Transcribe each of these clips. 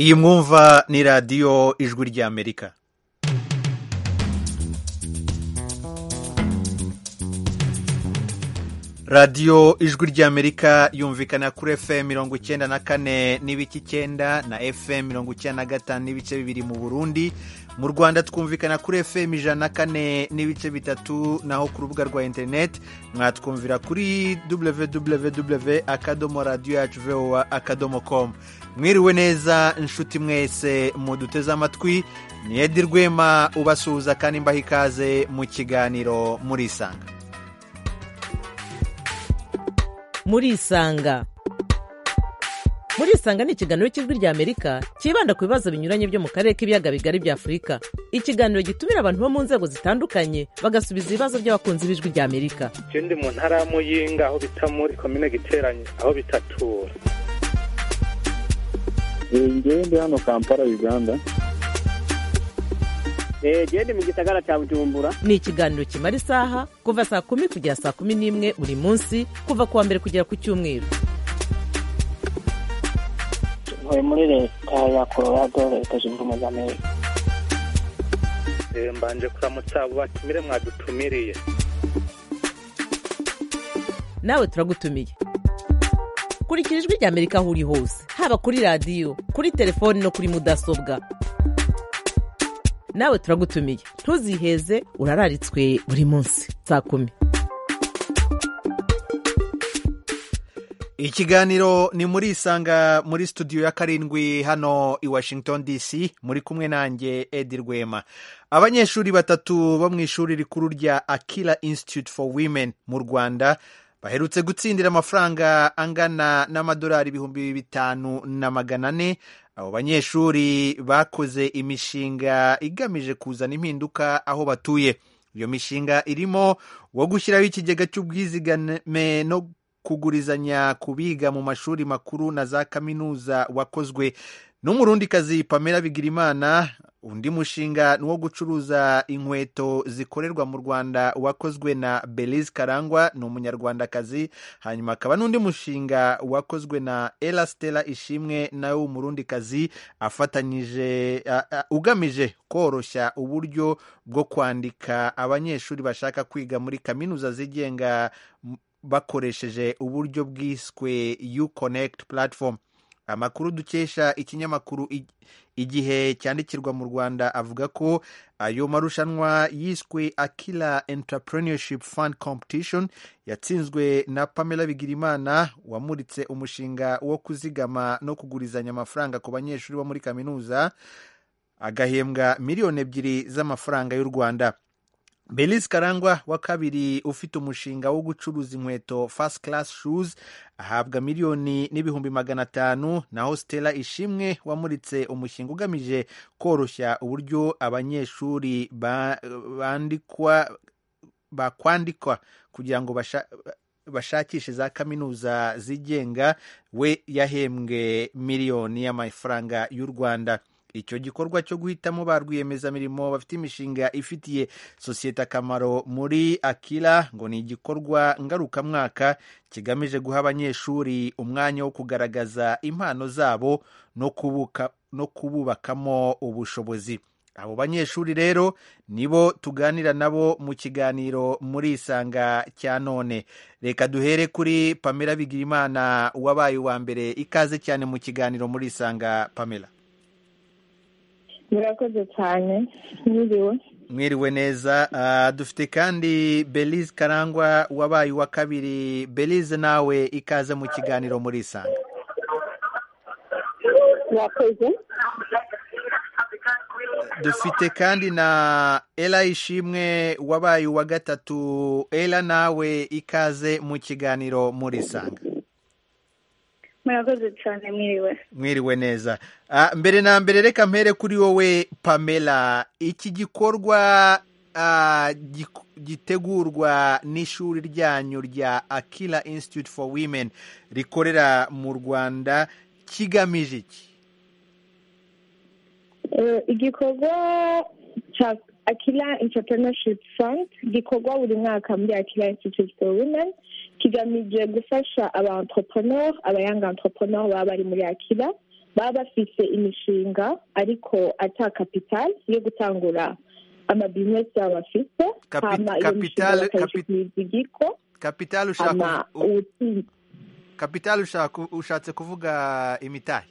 iyi mwumva ni radiyo ijwi ry'amerika radiyo ijwi ry'amerika yumvikana kuri fm mirongo icyenda na kane n'ibice icyenda na fm mirongo icyenda na gatanu n'ibice bibiri mu burundi mu rwanda twumvikana kuri fm ijana na kane n'ibice bitatu naho ku rubuga rwa interineti mwatwumvira kuri www akadomo radiyo yacu voa akadomo komu mwiriwe neza inshuti mwese muduteze amatwi ni edi rwema ubasuhuza kandi mbaha ikaze mu kiganiro murisanga murisanga murisanga ni ikiganiro cy'ijwi ry'amerika cyibanda ku bibazo binyuranye byo mu karere k'ibiyaga bigari bya afurika ikiganiro gitumira abantu bo mu nzego zitandukanye bagasubiza ibibazo by'abakunzi b'ijwi ry'amerika icyo ndi mu ntara ya muyinga aho bita muri komine giteranye aho bitatura ngewe ndi hano kampala uganda gende mu gisagara cya bujumbura ni ikiganiro kimara isaha kuva saa kumi kugera saa kumi n'imwe buri munsi kuva ku wa mbere kugera ku cyumweru ntuye muri leta ya colorado leta zunze ubumwe za amerika mbanje kuramutsa abo batumire mwadutumiriye nawe turagutumiye kurikira ijwi ry'amerika aho uri hose haba kuri radiyo kuri telefoni no kuri mudasobwa nawe turagutumiye ntuziheze urararitswe buri munsi saa kumi ikiganiro ni muri isanga muri studio ya karindwi hano i washington dc muri kumwe nanjye edi rwema abanyeshuri batatu bo mu ishuri rikuru rya akira institute for women mu rwanda baherutse gutsindira amafaranga angana n'amadolari ibihumbi bitanu na magana ane abo banyeshuri bakoze imishinga igamije kuzana impinduka aho batuye iyo mishinga irimo wo gushyiraho ikigega cy'ubwizigame no kugurizanya ku biga mu mashuri makuru na za kaminuza wakozwe n'umurundikazi pamela bigirimana undi mushinga ni uwo gucuruza inkweto zikorerwa mu rwanda wakozwe na belize karangwa ni umunyarwandakazi hanyuma akaba n'undi mushinga wakozwe na erasitera ishimwe nawe w'umurundikazi afatanyije ugamije koroshya uburyo bwo kwandika abanyeshuri bashaka kwiga muri kaminuza zigenga bakoresheje uburyo bwiswe yu konekiti platform amakuru dukesha ikinyamakuru igihe cyandikirwa mu rwanda avuga ko ayo marushanwa yiswe akira entrepreneurship fund competition yatsinzwe na pamela bigirimana wamuritse umushinga wo kuzigama no kugurizanya amafaranga ku banyeshuri bo muri kaminuza agahembwa miliyoni ebyiri z'amafaranga y'u rwanda Belize Karangwa wa kabiri ufite umushinga wo gucuruza inkweto First Class Shoes ahabwa miliyoni n'ibihumbi magana atanu naho Stella Ishimwe wamuritse umushinga ugamije koroshya uburyo abanyeshuri bandikwa bakwandikwa kugira ngo basha bashakishe za kaminuza zigenga we yahembwe miliyoni y'amafaranga y'u Rwanda icyo gikorwa cyo guhitamo ba rwiyemezamirimo bafite imishinga ifitiye sosiyete akamaro muri akira ngo ni igikorwa ngarukamwaka kigamije guha abanyeshuri umwanya wo kugaragaza impano zabo no kubuka no kububakamo ubushobozi abo banyeshuri rero nibo tuganira nabo mu kiganiro muri isanga cya none reka duhere kuri pamela bigirimana wabaye uwa mbere ikaze cyane mu kiganiro muri isanga pamela murakoze cyane mwiriwe mwiriwe neza dufite kandi belize karangwa wabaye uwa kabiri belize nawe ikaze mu kiganiro muri isanga murakoze dufite kandi na era ishimwe wabaye uwa gatatu era nawe ikaze mu kiganiro muri isanga murakoze cyane mwiriwe mwiriwe neza mbere na mbere reka mpere kuri wowe pamela iki gikorwa gitegurwa n'ishuri ryanyu rya akira institute for women rikorera mu rwanda kigamije iki igikorwa cya akira entrepreneurship fund gikorwa buri mwaka muri akira institute for women kigamije gufasha aba entrepreneur abayanga entrepreneur baba bari muri akira baba bafise imishinga ariko ata kapitali yo gutangura amabizinesi yabo bafite Kapi- hama iyo mishinga kapitali- bakayishikiriza igiko kapitali ushaka hama u- u- uwutsinda kapitali ushaka ushatse kuvuga imitahe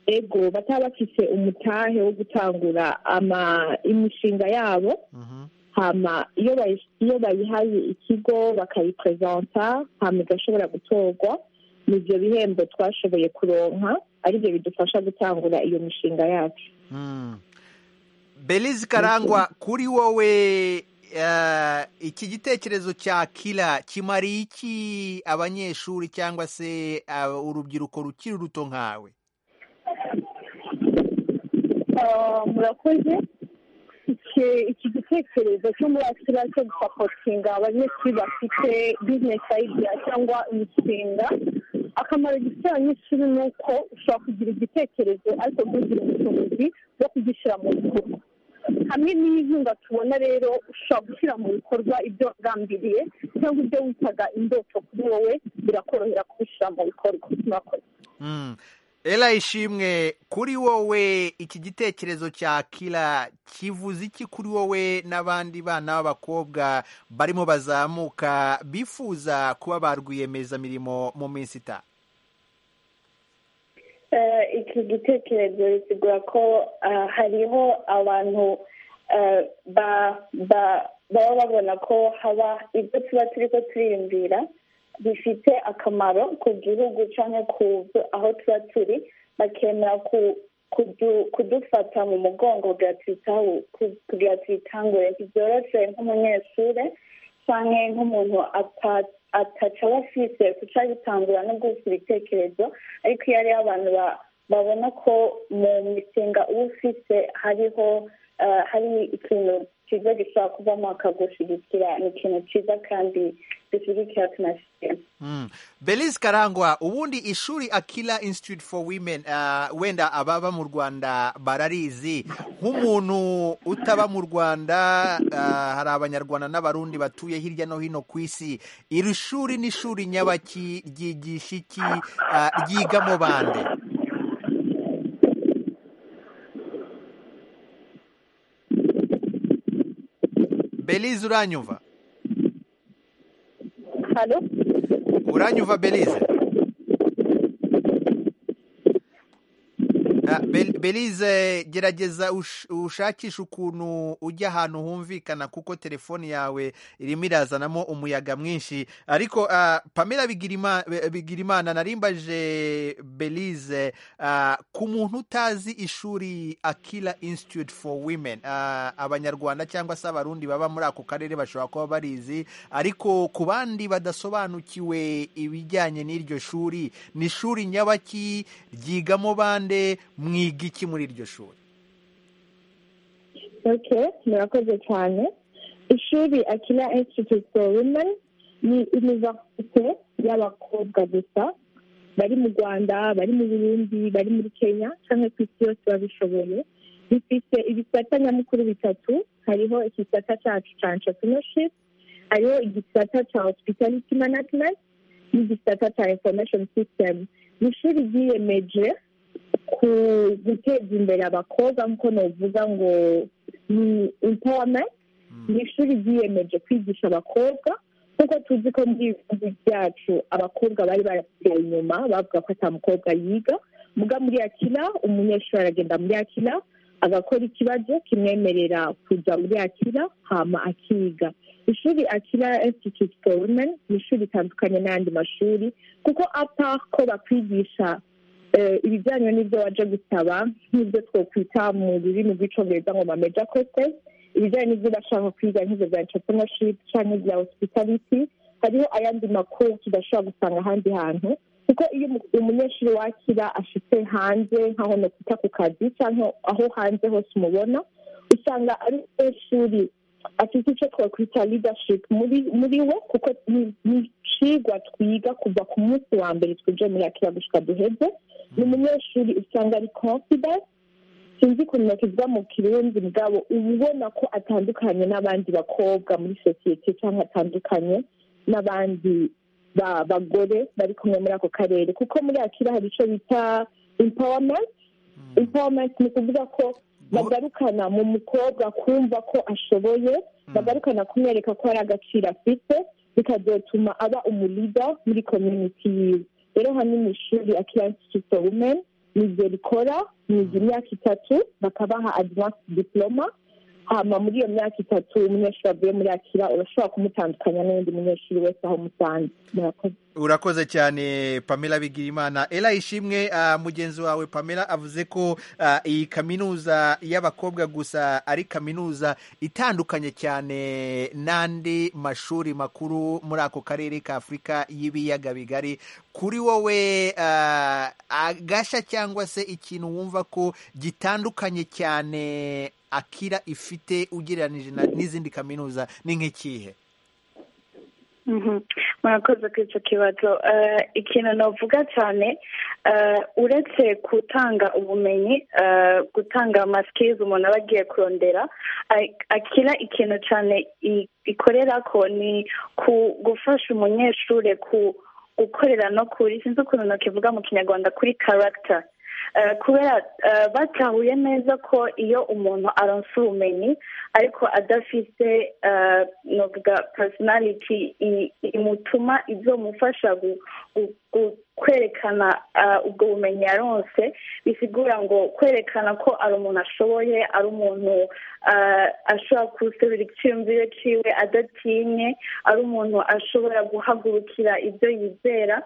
ego bataba bafise umutahe wo gutangura ama imishinga yabo Mhm. hama iyo bayi- iyo bayihaye ikigo bakayipresenta hama igashobora gutorwa nivyo bihembo twashoboye kuronka arivyo bidufasha gutangura iyo mishinga yacu Mm. belize karangwa kuri wowe eh, iki gitekerezo cya kila kimariye iki abanyeshuri cyangwa se ah, urubyiruko rukiri ruto nkawe Ah, murakoze Iki- iki gitekerezo cyo muri akira cyo gusapotinga abanyeshuri bafite bizinesi ayidiya cyangwa imishinga akamaro gifite abanyeshuri ni uko ushobora kugira igitekerezo ariko ntugira ubushobozi bwo kugishyira mu bikorwa hamwe n'iyinkunga tubona rero ushobora gushyira mu bikorwa ibyo wagambiriye cyangwa ibyo witaga indoto kuri wowe birakorohera kubishyira mu bikorwa murakoze Mm. Ela ishimwe kuri wowe iki gitekerezo cya kila kivuze iki kuri wowe n'abandi bana b'abakobwa barimo bazamuka bifuza kuba ba rwiyemezamirimo mu minsi itaha Eh, iki gitekerezo bisigura ko ah, hariho abantu eh, ba- ba- baba babona ko haba ibyo tuba turi ko turiyumvira bifite akamaro ku gihugu cyangwa ku byo- aho tuba turi bakemera ku- kudu- kudufata mu mugongo kugira tuyitaho- ku- kugira tuyitangure ntibyoroshye nk'umunyeshuri cyangwa nk'umuntu ata- ataca bafise kuca bitangura no gusa ibitekerezo ariko iyo hariho abantu ba- babona ko mu mishinga uba ufise hariho eh, hari ikintu cyiza gishobora kuvamo bakagushyigikira ni ikintu cyiza kandi dushyigikira tunashyigikira Mm. Belize Karangwa ubundi ishuri Akila Institute for Women uh, wenda ababa mu Rwanda bararizi nk'umuntu utaba mu Rwanda uh, hari abanyarwanda n'abarundi batuye hirya no hino ku isi iri shuri ni shuri nyabaki ryigisha iki uh, ryigamo bande Belize uranyumva halo uranyumva belize Ah, Bel- belize gerageza ush- ushakishe ukuntu ujya ahantu humvikana kuko telefoni yawe irimo irazanamo umuyaga mwinshi ariko ah, pamela Bigirima- Be- bigirimana narimbaje belize ah, ku muntu utazi ishuri akila institute for women ah, abanyarwanda cyangwa se abarundi baba muri ako karere bashobora kuba barizi ariko ku bandi badasobanukiwe ibijyanye n'iryo shuri ni ishuri nyabaki ryigamo bande mwiga iki muri iryo shuri okay murakoze cyane ishuri akira institute for women ni universite y'abakobwa gusa bari mu rwanda bari mu burundi bari muri kenya cyangwa ku isi yose babishoboye bifite ibisata nyamukuru bitatu hariho igisata cyacu cya entrepreneurship hariho igisata cya hospitality management n'igisata cya information system ni ishuri ryiyemeje ku guteza imbere abakobwa nk'uko navuga ngo ni empowerment ni ishuri ryiyemeje kwigisha abakobwa kuko tuzi ko muri ibi bihugu byacu abakobwa bari barasigaye inyuma bavuga ko ata mukobwa yiga muga muri akira umunyeshuri aragenda muri akira agakora ikibazo kimwemerera kujya muri akira hama akiga ishuri akira institute for women ni ishuri ritandukanye n'ayandi mashuri kuko apa ko bakwigisha eh, ibijyanye n'ibyo waje gusaba nk'ibyo twokwita mu rurimi rw'icyongereza ngo mameja kosesi ibijyanye n'ibyo bashaka kwiga nk'ibyo bya entrepreneurship cyangwa ibya hospitality hariho ayandi makuru tudashobora gusanga ahandi hantu kuko iyo umu- umunyeshuri wakira ashitse hanze nk'aho nokwita ku kazi cyangwa aho hanze hose umubona usanga ari umunyeshuri afite icyo twakwita leadership muri muri we kuko ni- ni icigwa twiga kuva ku munsi wa mbere twinjiye muri akira gushika duheze ni umunyeshuri usanga ari confidence sinzi ukuntu nakizwa mu kirundi mugabo uba ubona ko atandukanye n'abandi bakobwa muri sosiyete cyangwa atandukanye n'abandi bagore bari kumwe muri ako karere kuko muri akira hari icyo bita impawamenti impawamenti ni ukuvuga ko bagarukana mu mukobwa kumva ko ashoboye bagarukana kumwereka ko hari agaciro afite bikazatuma aba umurida muri komyuniti yiwe rero hano ni ishuri akira institute of women ni ibyo rikora ni imyaka itatu bakabaha advance diploma hama muri iyo myaka itatu umunyeshuri avuye muri akira urashobora kumutandukanya n'undi munyeshuri wese aho umusanze murakoze urakoze cyane pamela bigirimana era ishimwe uh, mugenzi wawe pamela avuze ko uh, iyi kaminuza y'abakobwa gusa ari kaminuza itandukanye cyane n'andi mashuri makuru muri ako karere ka afurika y'ibiyaga bigari kuri wowe uh, agasha cyangwa se ikintu wumva ko gitandukanye cyane akira ifite ugereranije na- n'izindi kaminuza ni nk'ikihe Mhm. murakoze kuri icyo kibazo Eh, ikintu navuga cyane eh, uretse gutanga ubumenyi eh, gutanga amasikirizi umuntu aba agiye kurondera eh, akira ikintu cyane i- ikorera ko ni ku- gufasha umunyeshuri ku gukorera no kuri sinzi ukuntu nakivuga mu kinyarwanda kuri karagita Eh, kubera eh, batahuye neza ko iyo umuntu aronsa ubumenyi ariko adafite eh, novuga personality i- imutuma izomufasha gu- gu- gu- kwerekana eh, ubwo bumenyi yaronse bisigura ngo kwerekana ko ari umuntu ashoboye ari umuntu eh, ashobora gusubira icyumviro ciwe adatinye ari umuntu ashobora guhagurukira ibyo yizera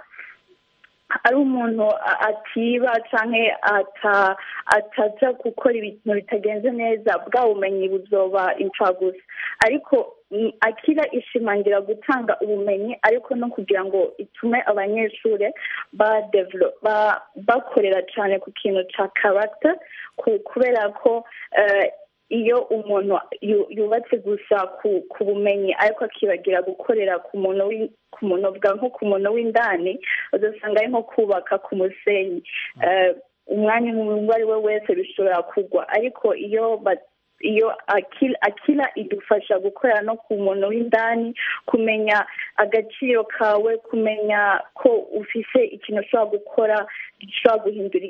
ari umuntu a- atiba canke ata- ataja gukora ibintu bitagenze neza bwa bumenyi buzoba impfagusa ariko mm, akira ishimangira gutanga ubumenyi ariko no kugira ngo itume abanyeshuri ba- develop- ba- bakorera cane ku kintu ca karagita kubera ko eh, iyo umuntu yu- yubatse gusa ku- ku bumenyi ariko akibagira gukorera ku muntu w'i- ku muntu bwa nko ku muntu w'indani ugasanga ari nko kubaka ku musenyi Eh, umwanya uwo ari we wese bishobora kugwa ariko iyo ba- iyo akila akila idufasha gukorera no ku muntu w'indani kumenya agaciro kawe kumenya ko ufise ikintu ushobora gukora gishobora guhindura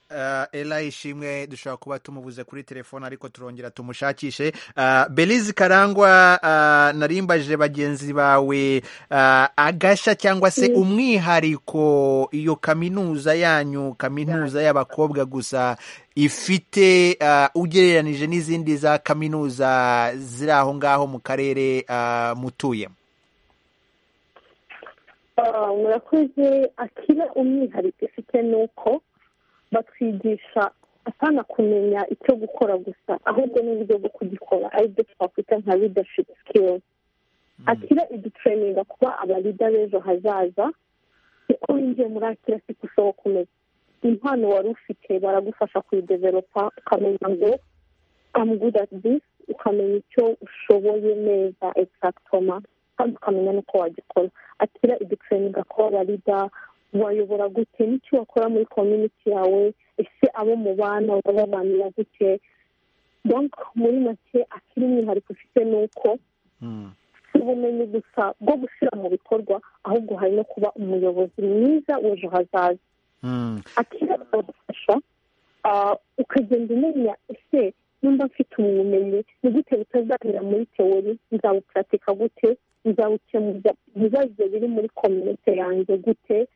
Uh, Ella Ishimwe dushobora kuba tumubuze kuri telefone ariko turongera tumushakishe uh, Belize Karangwa uh, narimbaje bagenzi bawe uh, agasha cyangwa se umwihariko iyo kaminuza yanyu kaminuza y'abakobwa gusa ifite uh, ugereranije n'izindi za kaminuza ziri aho ngaho mu karere uh, mutuyemo Ah, murakoze akira umwihariko ifite ni uko batwigisha atana kumenya icyo gukora gusa ahubwo n'uburyo bwo kugikora aribyo twakwita nka leadership skills akira idutureninga kuba abarida b'ejo hazaza uko winjiye muri akira si ushobora kumenya impano wari ufite baragufasha kuyideveropa ukamenya ngo I'm good at this ukamenya icyo ushoboye neza exactoma kandi ukamenya n'uko wagikora akira idutureninga kuba abarida wayobora gute n'icyo wakora muri community yawe ese abo mubana urababanira gute donc muri make akiri umwihariko ufite ni uko mm. si ubumenyi gusa bwo gushyira mu bikorwa ahubwo hari no kuba umuyobozi mwiza w'ejo hazaza Mm. akira agufasha ukagenda umenya ese nimba mfite ubumenyi ni gute butazabera muri teori nzabuparatika gute nzawukemuza ibibazo biri muri kominote yanjye gute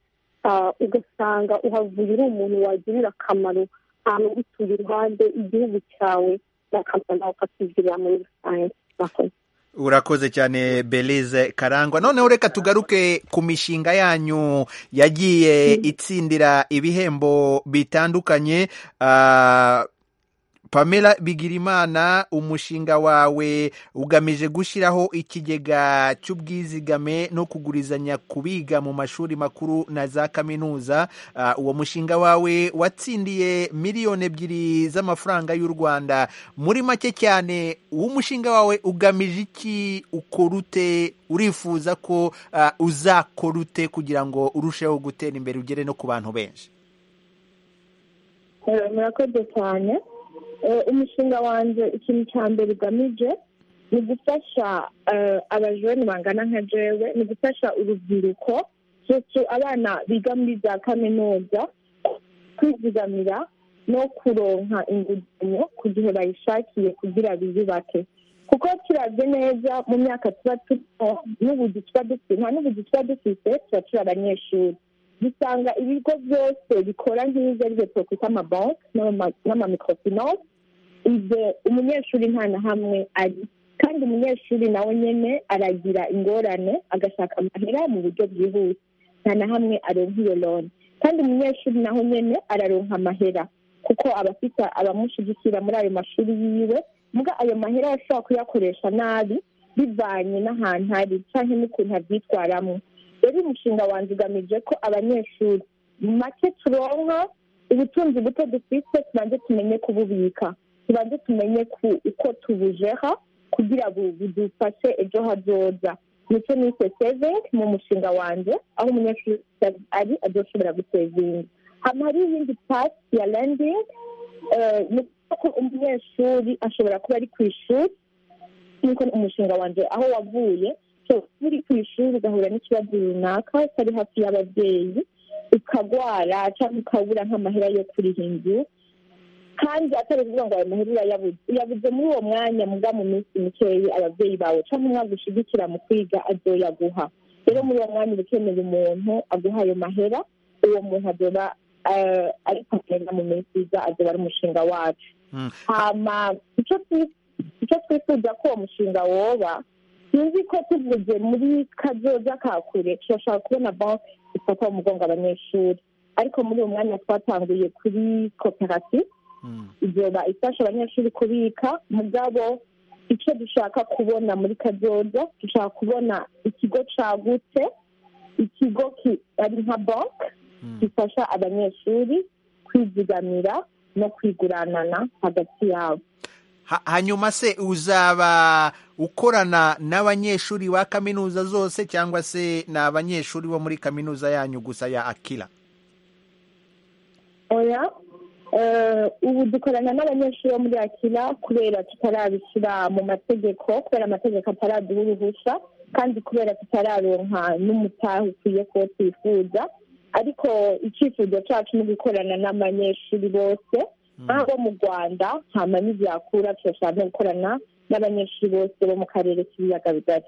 Ah, ugasanga uhavuye uri umuntu wagirira akamaro ahantu gutuye iruhande igihugu cyawe n'akamaro nawe ukakigirira muri rusange murakoze Urakoze cyane Belize Karangwa. Noneho reka tugaruke ku mishinga yanyu yagiye itsindira ibihembo bitandukanye. Ah, Pamela Bigirimana umushinga wawe ugamije gushyiraho ikigega cy'ubwizigame no kugurizanya ku biga mu mashuri makuru na za kaminuza Ah, uwo mushinga wawe watsindiye miliyoni ebyiri z'amafaranga y'u Rwanda muri make cyane uwo mushinga wawe ugamije iki ukora ute urifuza ko ah, uzakora ute kugira ngo urusheho gutera imbere ugere no ku bantu benshi Eh, murakoze cyane Eh, umushinga wanjye ikintu cya mbere ugamije ni ugufasha abajene bangana nka jewe ni ugufasha urubyiruko surtout abana biga muri za kaminuza kwizigamira no kuronka inguzanyo ku gihe bayishakiye kugira biyubake kuko turavye neza mu myaka tuba turimo n'ubuzi tuba dufite nta n'ubuzi tuba dufite tuba turi abanyeshuri dusanga ibigo byose bikora nk'ibyo ari byo twakwita amabanki n'amamikrofinance ibyo umunyeshuri nta na hamwe ari kandi umunyeshuri nawe nyine aragira ingorane agashaka amahera mu buryo bwihuse nta na hamwe aronka iyo loni kandi umunyeshuri naho nyine araronka amahera kuko aba afite abamushyigikira muri ayo mashuri yiwe mbwa ayo mahera ashobora kuyakoresha nabi bivanye n'ahantu ari cyangwa n'ukuntu abyitwaramo rero umushinga wanjye ugamije ko abanyeshuri mu make turonka ubutunzi buto dufite tubanze tumenye kububika tubanze tumenye ku uko tubujeha kugira ngo budufashe ejo hazoza ndetse n'ise sevingi mu mushinga wanjye aho umunyeshuri ari adoshobora gusevinga hano hari iyindi pasi ya rendingi ni uko umunyeshuri ashobora kuba ari ku ishuri nk'uko umushinga wanjye aho wavuye uri ku ishuri ugahura n'ikibazo runaka utari hafi y'ababyeyi ukagwara cyangwa ukabura nk'amahera yo kuriha inzu kandi atari ukuvuga ngo ayo mahera urayabuze uyabuze muri uwo mwanya muga mu minsi mikeya ababyeyi bawe cyangwa umwaka ushyigikira mu kwiga azoyaguha rero muri uwo mwanya uba ukeneye umuntu aguha ayo mahera uwo muntu azoba ari kugenda mu minsi iza azoba ari umushinga wacu hama icyo twifuza ko uwo mushinga woba sinzi ko tuvuze muri kazoza ka kure turashaka kubona banki ifata mu mugongo abanyeshuri ariko muri uwo mwanya twatanguye kuri koperative izoba ifasha abanyeshuri kubika mugabo icyo dushaka kubona muri kazoza dushaka kubona ikigo cyagutse ikigo ari nka banki gifasha abanyeshuri kwizigamira no kwiguranana hagati yabo hanyuma se uzaba ukorana n'abanyeshuri ba kaminuza zose cyangwa se ni abanyeshuri bo muri kaminuza yanyu gusa ya akira oya ubu dukorana n'abanyeshuri bo muri akira kubera tutarabishyira mu mategeko kubera amategeko ataraduha uruhushya kandi kubera tutararonka n'umutaha ukwiye kuwo twifuza ariko icyifuzo cyacu ni ugukorana n'abanyeshuri bose nk'abo mu rwanda hama n'ibyakura turashaka gukorana n'abanyeshuri bose bo mu karere k'ibiyaga bigari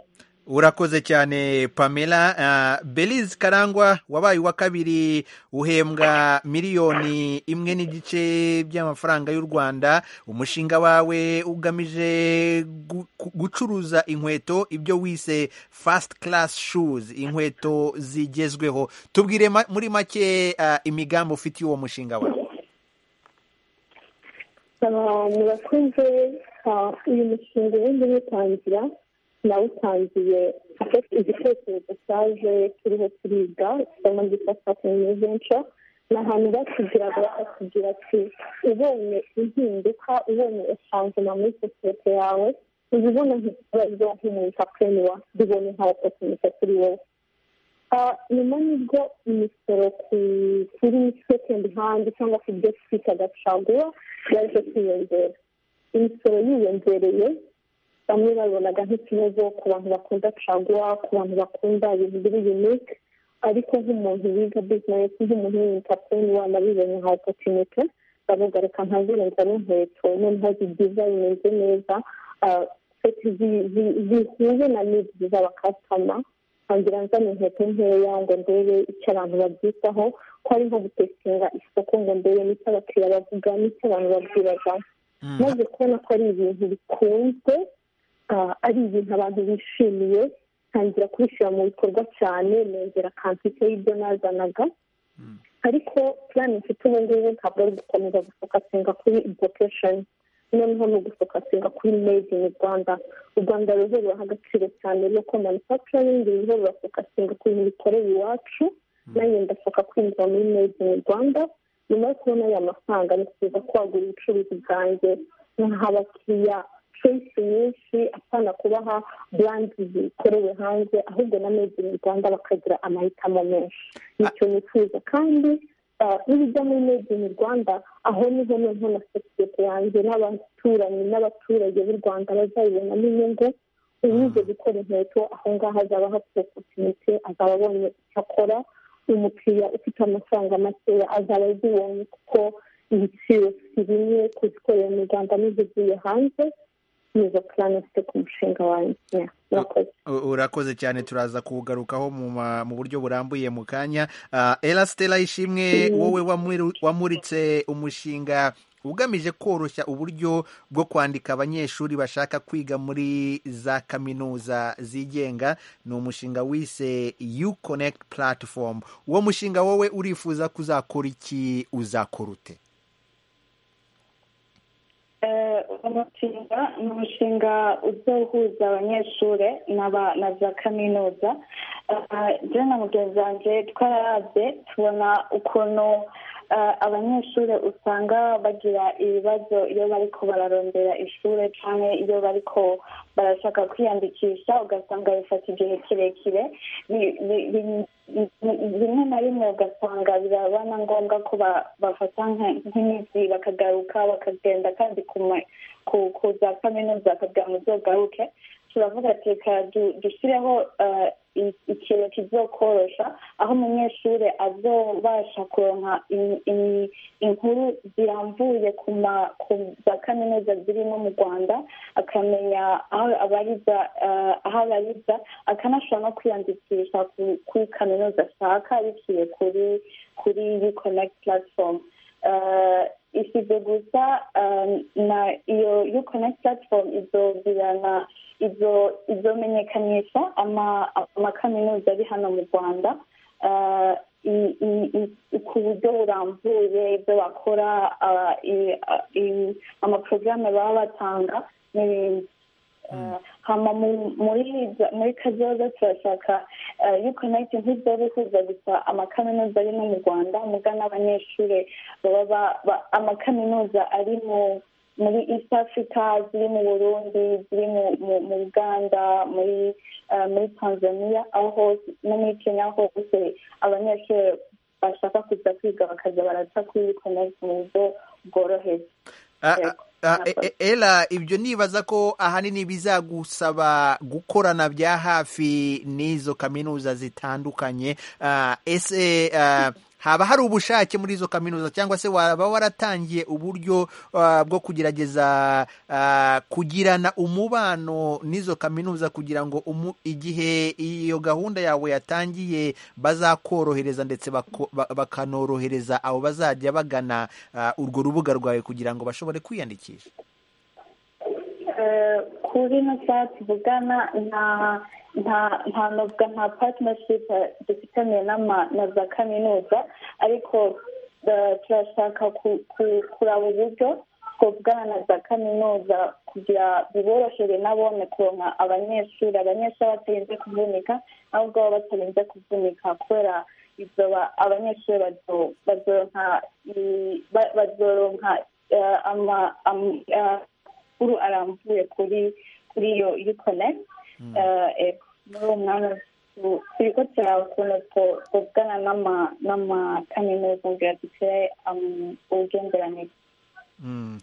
urakoze cyane pamela belize karangwa wabaye uwa kabiri uhembwa miliyoni imwe n'igice by'amafaranga y'u rwanda umushinga wawe ugamije gucuruza inkweto ibyo wise fasiti karasi shuzi inkweto zigezweho tubwire muri make imigambi ufitiye uwo mushinga wawe murakoze uyu mushinga wenda uwutangira nawutangiye igitekerezo cyaje turiho turiga cyangwa gifasha kumwizenca ni ahantu batugira bakatubwira ati ubonye impinduka ubonye esanzima muri sosiyete yawe uzibona nk'ikibazo nk'umuntaprenuwa zibonye nka opotunite kuri wowe nyuma y'ibyo imisoro kuri sekendi handi cyangwa ku byo twitaga caguwa yaje kwiyongera imisoro yiyongereye bamwe babonaga nk'ikibazo ku bantu bakunda caguwa ku bantu bakunda ibintu biri yunike ariko nk'umuntu wiga bizinesi nk'umuntu w'intapurenuwa nabibonye nka opotunite bavuga reka ntazirenzaho inkweto noneho zigiza bimeze neza zihuye na nidi z'abakasitoma ntangira nzana inkweto nkeya ngo ndebe icyo abantu babyitaho ko ari nko gutesitinga isoko ngo ndebe n'icyo abakiriya bavuga n'icyo abantu babwiragamo maze kubona ko ari ibintu bikunzwe ari ibintu abantu bishimiye ntangira kubishyira mu bikorwa cyane nongera kantite y'ibyo nazanaga ariko purani mfite ubu ngubu ntabwo ari gukomeza gufokasinga kuri edukesheni noneho ni ugufokasinga kuri made in rwanda u rwanda rero ruraha agaciro cyane loko manufacturing rero rurafokasinga ku bintu bikorera iwacu nanjye ndafoka kwinjira muri made in rwanda nyuma yo kubona aya mafaranga nifuza kwagura ubucuruzi bwanjye nkaha abakiriya choice nyinshi apana kubaha brand zikorewe hanze ahubwo na made in rwanda bakagira amahitamo menshi nicyo nifuza kandi n'ibijya muri medi in rwanda aho niho noneho na sosiyete yanjye n'abaturanyi n'abaturage b'u rwanda bazayibonamo inyungu uwize gukora inkweto aho ngaho azaba hafite opotunite azaba abonye icyo akora umukiriya ufite amafaranga makeya azaba azibonye kuko ibiciro si bimwe kuzikorera mu rwanda n'izigiye hanze nizo purani ufite ku mushinga wanjye murakoze urakoze cyane turaza kuwugarukaho mu ma- mu buryo burambuye mu kanya Ah, erasitera ishimwe wowe wamuri- wamuritse umushinga ugamije koroshya uburyo bwo kwandika abanyeshuri bashaka kwiga muri za kaminuza zigenga ni umushinga wise yu konekiti puratifomu uwo mushinga wowe urifuza kuzakora iki uzakora ute Eh, umushinga ni umushinga uzohuza abanyeshuri n'aba- na za kaminuza Eh, je na mugenzi wanjye twararavye tubona ukuntu eh, abanyeshuri usanga bagira ibibazo iyo bariko bararondera ishure canke iyo bariko barashaka kwiyandikisha ugasanga bifata igihe kirekire Bi- bi- bi- bi- rimwe na rimwe ugasanga biraba na ngombwa ko ba- bafata nka- nk'iminsi bakagaruka bakagenda kandi ku ma- ku- ku za kaminuza bakagira ngo uzogaruke turavuga ati reka du- dushyireho eh, i- ikintu kizokorosha aho umunyeshuri azobasha kuronka in- in- inkuru zirambuye ku ma- ku za kaminuza zirimo mu rwanda akamenya aho abariza eh, aho abariza akanashobora no kwiyandikisha ku- kuri kaminuza ashaka biciye kuri kuri uconnect platform Eh, isize gusa eh, na iyo uconnect platform izogirana izo izomenyekanisha ama- amakaminuza ari hano mu rwanda eh, i- i- i- ku buryo burambuye ibyo bakora ah, i- ah, i- amaporogaramu baba batanga n'ibindi Eh, hama mu- muri za- muri kazoza turashaka yukonayiti ntizobihuza gusa amakaminuza ari no mu rwanda muga n'abanyeshuri baba ba- ba- amakaminuza ari mu muri east africa ziri mu burundi ziri mu- mu- mu uganda muri eh, muri tanzania aho hose no muri kenya aho hose abanyeshuri bashaka kuza kwiga bakaza baraca kuri yukonayiti mu buryo bworoheje Ah, Yego, ah, ah, murakoze. e- e- Ella ibyo nibaza ko ahanini bizagusaba gukorana bya hafi n'izo kaminuza zitandukanye Ah, ese ah, haba hari ubushake muri izo kaminuza cyangwa se waba waratangiye uburyo ah, bwo kugerageza ah, kugirana umubano n'izo kaminuza kugira ngo umu- igihe iyo gahunda yawe yatangiye bazakorohereza ndetse bako- ba- bakanorohereza abo bazajya bagana ah, urwo rubuga rwawe kugira ngo bashobore kwiyandikisha Eh, kuri ino saha tuvugana nta nta nta novuga nta partnership eh, dufitaniye n'ama- na za kaminuza ariko eh, turashaka ku- ku- kuraba uburyo twavugana na za kaminuza kugira biborohere nabone kuronka abanyeshuri abanyeshuri batarinze kuvunika ahubwo baba batarinze kuvunika kubera ibyo ba- abanyeshuri bazo- bazoronka i- ba- bazoronka eh, ama- am- eh, amakuru arambuye kuri kuri iyo yukonekiti muri uwo mwanya tu- turiko turaba ukuntu two- twovugana n'ama- n'amakaminuza kugira dukire am- ubugenderanire Mm.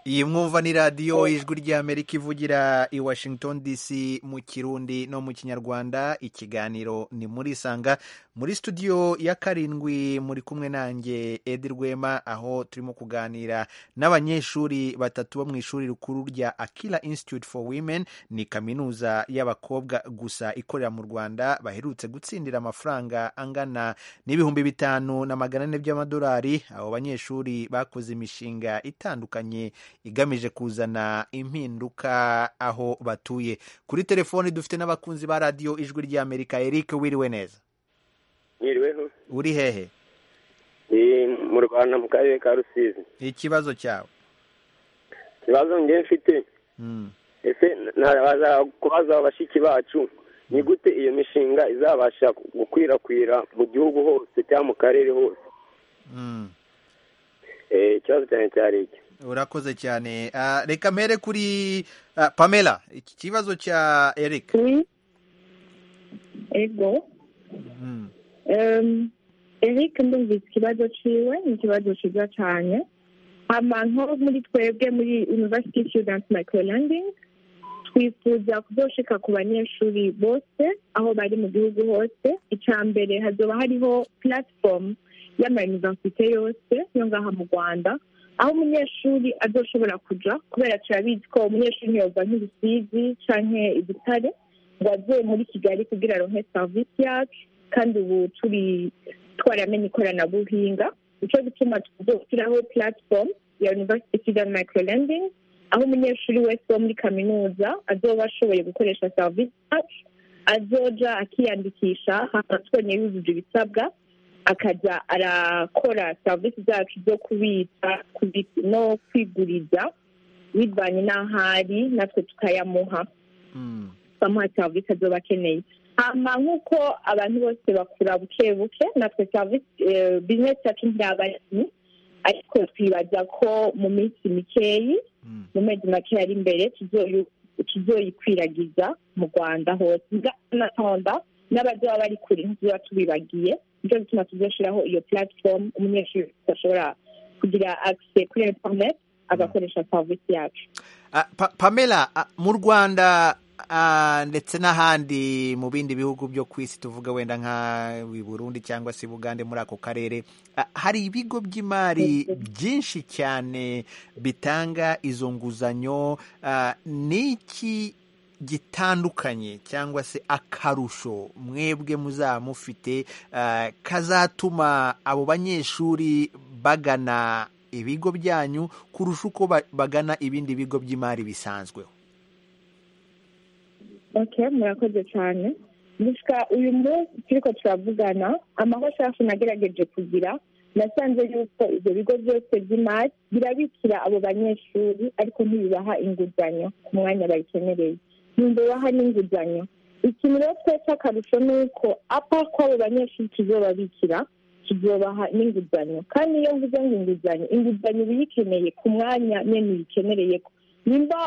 iyi mwumva ni radiyo ijwi ry'amerika ivugira i washington dc mu kirundi no mu kinyarwanda ikiganiro ni muri sanga muri studio ya karindwi muri kumwe nanjye edi rwema aho turimo kuganira n'abanyeshuri batatu bo mu ishuri rikuru rya akira institute for women ni kaminuza y'abakobwa gusa ikorera mu rwanda baherutse gutsindira amafaranga angana n'ibihumbi bitanu na magana ane by'amadolari abo banyeshuri bakoze imishinga itandukanye igamije kuzana impinduka aho batuye kuri telefoni dufite n'abakunzi ba radiyo ijwi ry'amerika eric wiriwe neza Mwiriweho uri hehe ni mu rwanda mu karere ka rusizi ikibazo cyawe ikibazo nge mfite Mm. ese narabaza kubaza abashiki bacu ni gute iyo mishinga izabasha gukwirakwira mu gihugu hose cyangwa mu karere hose Mm. Eh, ikibazo cyane cyari iki urakoze cyane Ah, reka mpere kuri ah, pamela iki kibazo cya eric Oui. Ego. Mm. Euh, eric ndumvise ikibazo cyiwe ni ikibazo cyiza cyane abantu muri twebwe muri university student microlanding twifuza kuzoshika ku banyeshuri bose aho bari mu gihugu hose icya mbere hazoba hariho platform y'amayunivasite yose yo ngaha mu rwanda aho umunyeshuri azoshobora kujya kubera turabizi ko umunyeshuri ntiyova nk'ibisizi cyangwa igitare ngo aze muri kigali kugira aronke serivisi yacu kandi ubu turi twaramenye ikoranabuhinga nicyo gituma tuzashyiraho platform ya university student microlending aho umunyeshuri wese wo muri kaminuza azoba ashoboye gukoresha serivisi yacu azoja akiyandikisha twonyine yujuje ibisabwa akajya arakora serivisi zacu zo kubitsa no kwiguriza bivanye n'aho ari natwe tukayamuha bamuha serivisi azoba akeneye hama nk'uko abantu bose bakura buke buke natwe serivisi bizinesi yacu ntiyaba ari ariko twibaza ko mu minsi mikeyi mu mezi make ari imbere tuzoyikwiragiza mu rwanda hose natonda n'abazaba bari kure ntiziba tubibagiye nicyo gituma tuzashyiraho iyo platform umunyeshuri ashobora kugira akise kuri interineti agakoresha serivisi yacu pamela mu rwanda ndetse n'ahandi mu bindi bihugu byo ku isi tuvuga wenda nka Burundi cyangwa se Bugande muri ako karere hari ibigo by'imari byinshi cyane bitanga izo nguzanyo n'iki gitandukanye cyangwa se akarusho mwebwe muzaba mufite kazatuma abo banyeshuri bagana ibigo byanyu kurusha uko bagana ibindi bigo by'imari bisanzweho okay murakoze cyane gusa uyu munsi turiko turavugana amahoshafu nagerageje kugira nasanze yuko ibyo bigo byose by'imari birabikira abo banyeshuri ariko ntibibaha inguzanyo ku mwanya bayikeneye ntibibaha n'inguzanyo ikintu rero twese akarusho ni uko apa ko abo banyeshuri tuzobabikira tuzobaha n'inguzanyo kandi iyo mvuze ngo inguzanyo inguzanyo uba uyikeneye ku mwanya nyine uyikenereye ko nimba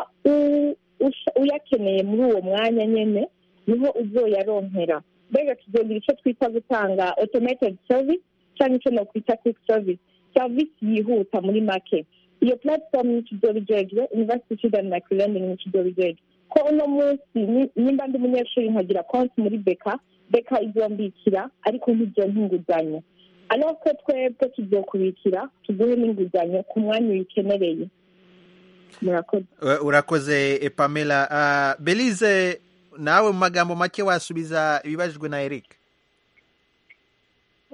uyakeneye muri uwo mwanya nyine niho uzoyaronkera mbega tuzogira icyo twita gutanga automated service cyangwa icyo nakwita quick service service yihuta muri make iyo platform ni tuzobijejwe university student microlending ni tuzobijejwe ko uno munsi nimba ndi umunyeshuri nkagira konti muri beka beka izombikira ariko ntibyo nk'inguzanyo alors ko twebwe tuzokubikira tuguhe n'inguzanyo ku mwanya uyikenereye urakoze pamela belize nawe mu magambo make wasubiza ibibajijwe na eric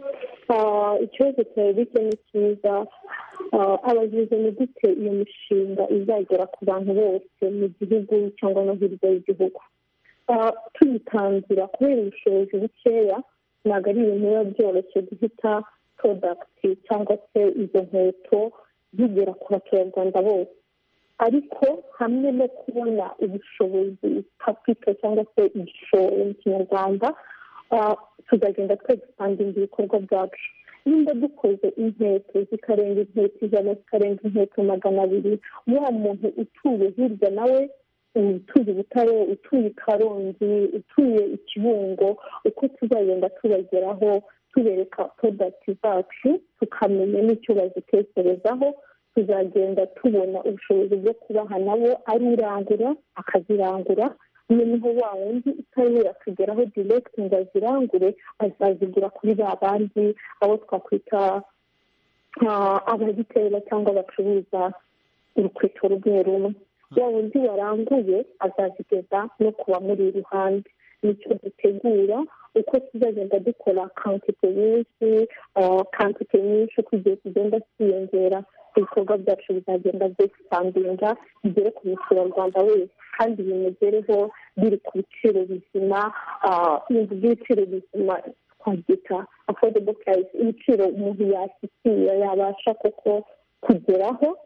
ikibazo cya eric ni cyiza abagize ni gute iyo mishinga izagera ku bantu bose mu gihugu cyangwa no hirya y'igihugu tuyitangira kubera ubushobozi bukeya ntabwo ari ibintu biba byoroshye guhita porodagiti cyangwa se izo nkweto zigera ku baturarwanda bose ariko hamwe no kubona ubushobozi kapito cyangwa se igishoro mu kinyarwanda tuzagenda twegusandinga ibikorwa byacu nimba dukoze inkweto zikarenga inkweto ijana zikarenga inkweto magana abiri wa muntu utuye hirya nawe utuye ubutare utuye i karongi utuye ikibungo uko tuzagenda tubageraho tubereka porodagiti zacu tukamenya n'icyo bazitekerezaho tuzagenda tubona ubushobozi bwo kubaha nabo arirangura akazirangura noneho wa wundi utari atugeraho direkiti ngo azirangure azazigura kuri ba bandi abo twakwita abagitera cyangwa bacuruza urukweto rumwe rumwe wa wundi waranguye azazigeza no ku bamuri iruhande nicyo dutegura uko tuzagenda dukora kantite nyinshi kantite nyinshi uko igihe kigenda cyiyongera ibikorwa byacu bizagenda byisandinga bigere ku muturarwanda wese kandi bimugereho biri ku biciro bizima by'ibiciro bizima twabyita afodebo purayisi ibiciro umuntu yashyikiye yabasha koko kugeraho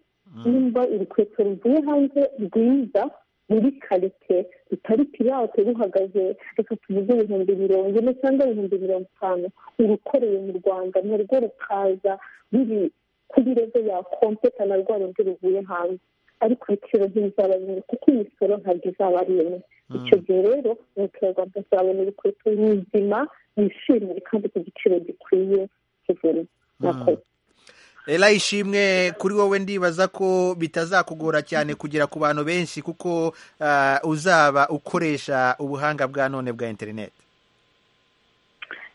nimba urukweto ruvuye hanze rwiza muri karite rutari pirate ruhagaze reka tuvuge ibihumbi mirongo ine cyangwa ibihumbi mirongo itanu urukoreye mu rwanda narwo rukaza ruri kuri rezo ya kompeta na rwa rundi ruvuye hanze ariko ibiciro ntibizaba bimwe kuko imisoro ntabwo izaba ari imwe icyo gihe rero umuturarwanda azabona ibikweto bizima yishimiye kandi ku giciro gikwiye kuvura murakoze era ishimwe kuri wowe ndibaza ko bitazakugora cyane kugera ku bantu benshi kuko ah, uzaba ukoresha ubuhanga bwa none bwa interineti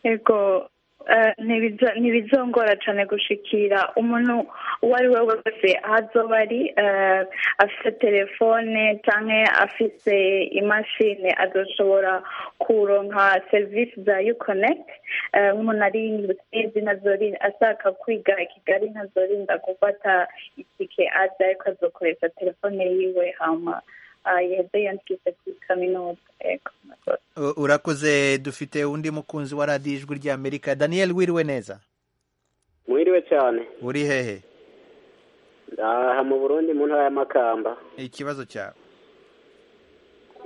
yego eh, ntibizo- ntibizongora cyane gushikira umuntu uwo ari we wese aho azoba ari eh, afite telefone cyangwa afite imashini adashobora kuronka serivisi za yukonekiti nk'umuntu ari musinzi ntazorinda ashaka kwiga i kigali ntazorinda gufata itike aza ariko azokoresha telefone yiwe hama ah, yeze yandikise kuri kaminuza yego murakoze. U- urakoze dufite undi mukunzi wa radiyo ijwi ry'amerika daniel wiriwe neza mwiriwe cyane uri hehe aha mu burundi mu ntara y'amakamba ikibazo cyawe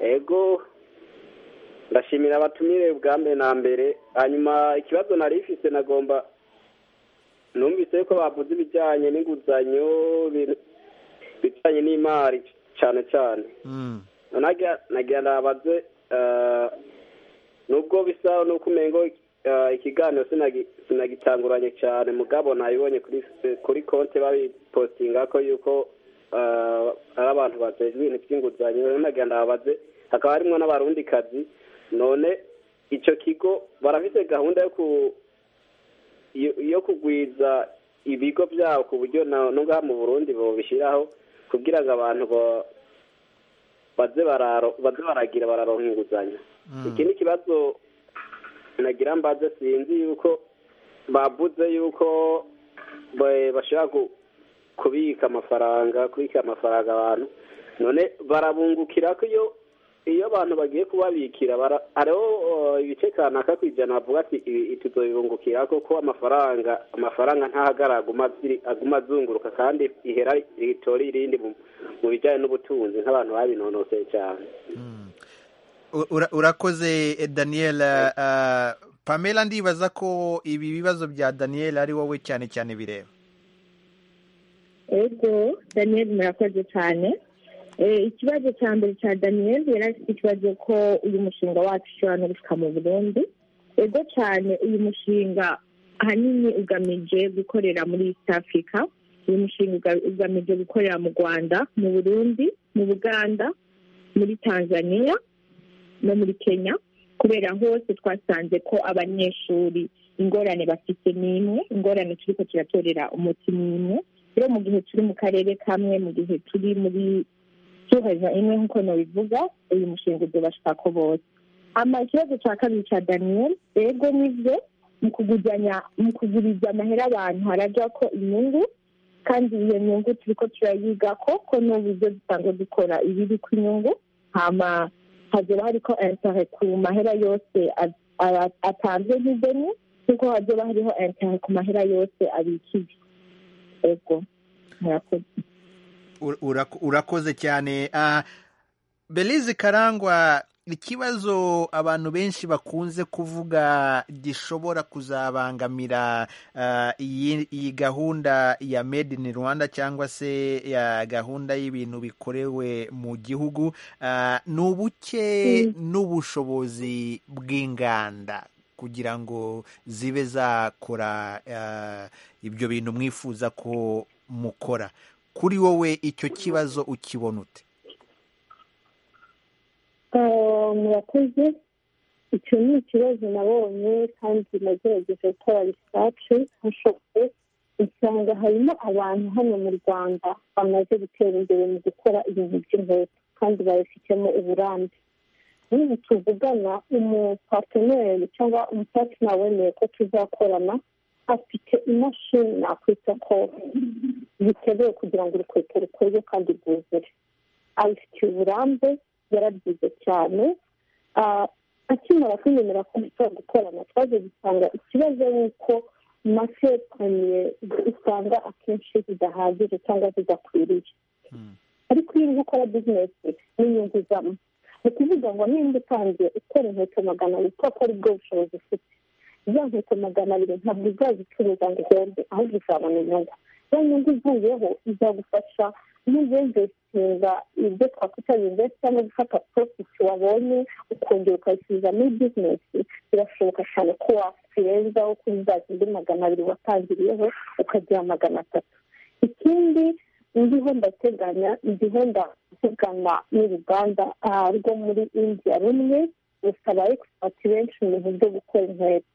ego ndashimira abatumire bwa mbere na mbere hanyuma ikibazo nari ifise nagomba numvise ko bavuze ibijyanye n'inguzanyo ibintu bijyanye n'imari cyane cyane Mm, nagira nagira ndabaze eh, nubwo bisa nuko umengo eh, ikiganiro sinagi- sinagitanguranye cyane mugabo nabibonye kuri kuri konti babipostinga ko yuko eh, ari abantu bajejwe ibintu by'inguzanyo rero nagira ndabaze hakaba harimo n'abarundikazi none icyo kigo barafite gahunda yo ku yo- yo kugwiza ibigo byabo ku buryo na- no ngaha mu burundi bobishyiraho kugira ngo abantu bo- baze bararo baze baragira bararonka inguzanyo mm. iki ni ikibazo nagira mbaze sinzi yuko bavuze yuko ba- bashaka ku- kubika amafaranga kubika amafaranga abantu none barabungukira ko iyo iyo abantu bagiye kubabikira bara- hariho eh, ibice kanaka ku ijana bavuga ati ibi tuzobibungukira ko ko amafaranga amafaranga ntahagarara aguma aziri- aguma azunguruka kandi ihera ritora irindi mu- mu bijyanye n'ubutunzi nk'abantu babinonoseye cyane U- ura- urakoze eh, daniel eh, ah, pamela ndibaza ko ibi bibazo bya daniel ari wowe cyane cyane bireba ego daniel murakoze cyane Eh, ikibazo cya mbere cya daniel yari afite ikibazo ko uyu mushinga wacu ushobora no gushika mu burundi ego cyane uyu mushinga ahanini ugamije gukorera muri east africa uyu mushinga uga- ugamije gukorera mu rwanda mu burundi mu buganda muri tanzania no muri kenya kubera hose twasanze ko abanyeshuri ingorane bafite n'imwe ingorane turiko turatorera umuti n'imwe rero mu gihe turi mu karere kamwe mu gihe turi muri tuhaza imwe nk'uko nabivuga uyu mushinga uzobashika ko bose ama ikibazo cya kabiri cya daniel rego nivyo mu kuguzanya mu kuguriza amahera abantu haraja ko inyungu kandi iyo nyungu turiko turayiga ko ko n'uburyo dusanzwe dukora ibiri ku inyungu hama hazoba hariko intere ku mahera yose a- a- atanzwe nk'ideni kuko hazoba hariho intere ku mahera yose abikije ego murakoze Ur- urak- urakoze cyane Ah, belize karangwa ikibazo abantu benshi bakunze kuvuga gishobora kuzabangamira ah, iyi iyi gahunda ya made in rwanda cyangwa se ya gahunda y'ibintu bikorewe mu gihugu ah, ni ubuke n'ubushobozi bw'inganda kugira ngo zibe zakora ah, ibyo bintu mwifuza ko mukora kuri wowe icyo kibazo ukibona ute Eh, murakoze icyo ni ikibazo nabonye kandi nagerageje gukora risace nshoboye usanga harimo abantu hano mu rwanda bamaze gutera imbere mu gukora ibintu by'inkweto kandi babifitemo uburambe n'ubu tuvugana umupateneri cyangwa umupatina wemeye ko tuzakorana afite imashini nakwita ko biteguye kugira ngo urukweto rukorwe kandi rwuzure abifitiye uburambe yarabyize cyane Ah, akimara kwiyemera ko ashobora gukorana twaje gusanga ikibazo ni uko masekaniye usanga akenshi zidahagije cyangwa zidakwiriye ariko iyo uri gukora bizinesi n'inyungu zamo ni ukuvuga ngo nimba utangiye ukora inkweto magana abiri kuko ari bwo bushobozi ufite za nkweto magana abiri ntabwo uzazicuruza ngo uhombe ahubwo uzabona inyungu ya nyungu uvuyeho izagufasha n'uzinvesitinga ibyo twakwita investment gufata profit wabonye ukongera ukayisubiza muri bizinesi birashoboka cyane ko wakirenzaho kuri za zindi magana abiri watangiriyeho ukagira magana atatu ikindi ndiho ndateganya ndiho ndavugana n'uruganda rwo muri indiya rumwe rusaba egisipati benshi mu bintu byo gukora inkweto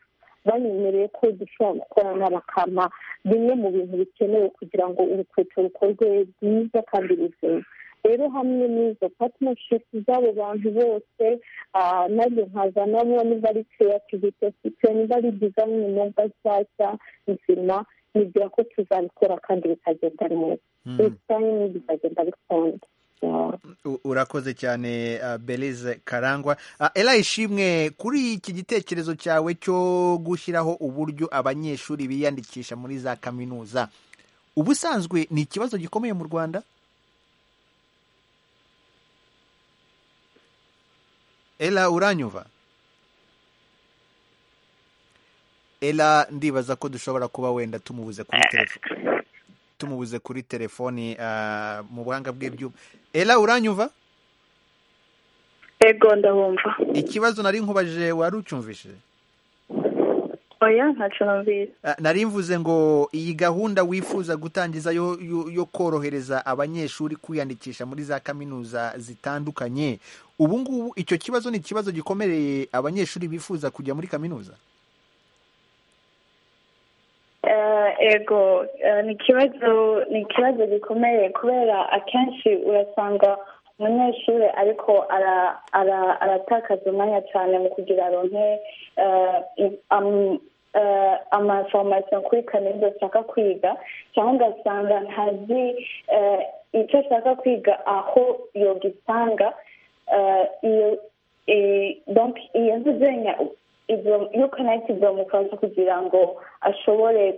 banyemereye ko dushobora gukorana bakampa bimwe mu bintu bikenewe kugira ngo urukweto rukorwe rwiza kandi ruzima rero hamwe n'izo patinoshipu z'abo bantu bose nabyo nkazana niba ari keyativite site niba ari dizayini inyobwa nshyashya nzima nibwira ko tuzabikora kandi bikagenda neza dizayini bikagenda bikunda urakoze cyane belize karangwa era ishimwe kuri iki gitekerezo cyawe cyo gushyiraho uburyo abanyeshuri biyandikisha muri za kaminuza ubusanzwe ni ikibazo gikomeye mu rwanda era uranyuva era ndibaza ko dushobora kuba wenda tumubuze kuri telefone tumubuze kuri telefoni mu buhanga bw'ibyuma era uranyumva ego ndabumva ikibazo nari nkubajije wari ucyumvishije oya ntacyumvise nari mvuze ngo iyi gahunda wifuza gutangiza yo korohereza abanyeshuri kwiyandikisha muri za kaminuza zitandukanye ubu ngubu icyo kibazo ni ikibazo gikomereye abanyeshuri bifuza kujya muri kaminuza ego ni ikibazo ni ikibazo gikomeye kubera akenshi urasanga umunyeshuri ariko aratakaza umwanya cyane mu kugira aronke amaforomasiyo kuri kaminuza ashaka kwiga cyangwa ugasanga ntazi icyo ashaka kwiga aho yogisanga iyo nzuzenya iyo kanayiti bamufasha kugira ngo ashobore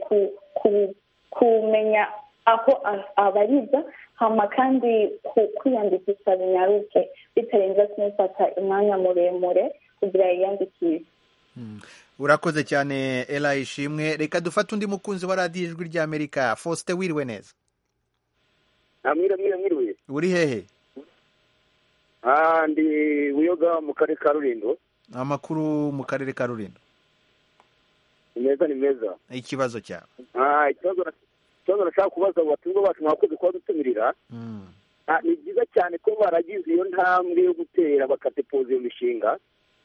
kumenya aho abariza hama kandi kwiyandikisha binyaruke bitarenze kumufata umwanya muremure kugira yiyandikishe urakoze cyane era ishimwe reka dufate undi mukunzi wa radiyo ijwi ry'amerika faustin wiriwe neza uri hehe ndi wiyoga mu karere ka rulindo amakuru mu karere ka rulindo ni meza ni meza ikibazo cyawe ikibazo nashaka kubaza abo batumwa bacu mwakoze kuba dutumirira ni byiza cyane ko baragize iyo ntambwe yo gutera bakadepoza iyo mishinga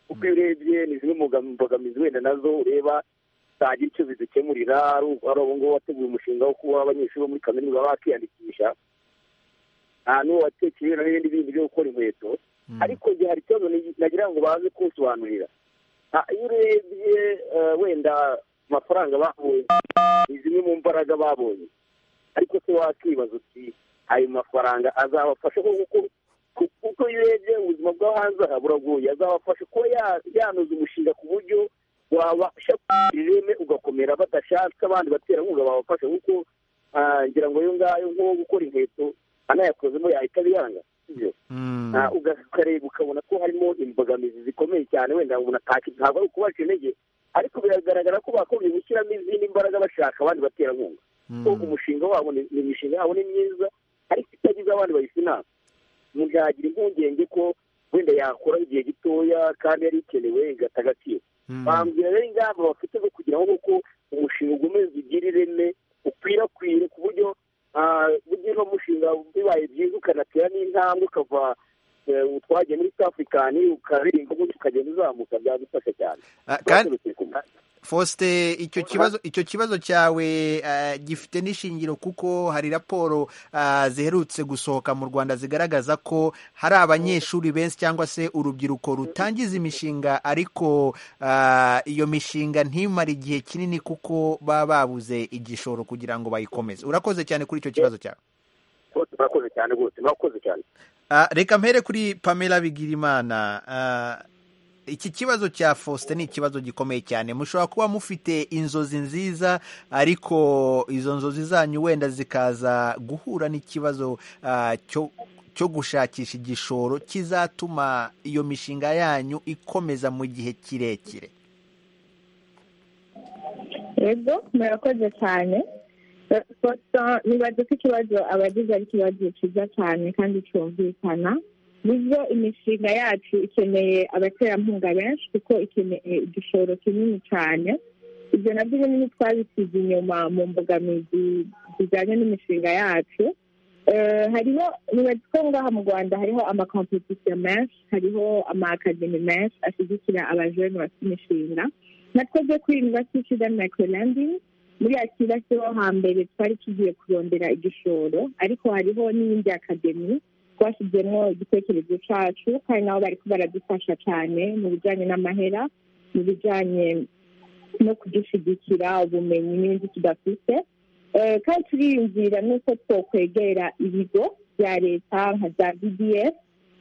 kuko iyo urebye ni zimwe mu mbogamizi wenda nazo ureba ntagira icyo zidukemurira ari abo ngabo wateguye umushinga wo kuba abanyeshuri bo muri kaminuza bakiyandikisha n'uwo watekerewe n'ibindi bindi byo gukora inkweto ariko igihe hari ikibazo nagira ngo baze kusobanurira iyo urebye wenda amafaranga babonye ni zimwe mu mbaraga babonye ariko se wakibaza uti ayo mafaranga azabafasha kuko kuko iyo urebye ubuzima bwo hanze aha buragoye azabafasha kuba yanoza umushinga ku buryo wabasha kugira ireme ugakomera badashatse abandi baterankunga babafasha kuko ngira ngo ayo ngayo nko gukora inkweto anayakozemo yahita abiyanga ukareba ukabona ko harimo imbogamizi zikomeye cyane wenda umuntu ntabwo ari ukubaca intege ariko biragaragara ko bakomeye gushyiramo izindi mbaraga bashaka abandi baterankunga ko umushinga wabo ni imishinga yabo ni myiza ariko itagize abandi bayisa inama umuntu yagira impungenge ko wenda yakora igihe gitoya kandi yari ikenewe igata agaciro bambwira rero ingamba bafite zo kugira ngo kuko umushinga ukomeze ugire ireme ukwirakwire ku buryo burya uno mushinga bibaye byiza ukanatera n'intambwe ukava utwagiye muri south african ukarenga ubundi ukagenda uzamuka byagufasha cyane fosite icyo kibazo icyo kibazo cyawe gifite n'ishingiro kuko hari raporo ziherutse gusohoka mu rwanda zigaragaza ko hari abanyeshuri benshi cyangwa se urubyiruko rutangiza imishinga ariko iyo mishinga ntimare igihe kinini kuko baba babuze igishoro kugira ngo bayikomeze urakoze cyane kuri icyo kibazo cyawe urakoze cyane rwose murakoze cyane reka mpere kuri pamela bigirimana iki kibazo cya faustin ni ikibazo gikomeye cyane mushobora kuba mufite inzozi nziza ariko izo nzozi zanyu wenda zikaza guhura n'ikibazo cyo gushakisha igishoro kizatuma iyo mishinga yanyu ikomeza mu gihe kirekire yego murakoze cyane ntibaze ko ikibazo abagize ari ikibazo cyiza cyane kandi cyumvikana nibyo imishinga yacu ikeneye abaterankunga benshi kuko ikeneye igishoro kinini cyane ibyo nabyo binini twabisize inyuma mu mbogamizi zijyanye n'imishinga yacu hariho ntibaze ko ngaha mu rwanda hariho amakompetisiyo menshi hariho amakademi menshi ashyigikira abajene bafite imishinga natwe byo kwirindwa twisigaye mayikorandingi muri akira cyo hambere twari tugiye kurondera igishoro ariko hariho n'iyindi akademi twashyizemo igitekerezo cyacu kandi nabo bari baradufasha cyane mu bijyanye n'amahera mu bijyanye no kudushyigikira ubumenyi n'ibindi tudafite kandi turiyumvira n'uko twakwegera ibigo bya leta nka za bdf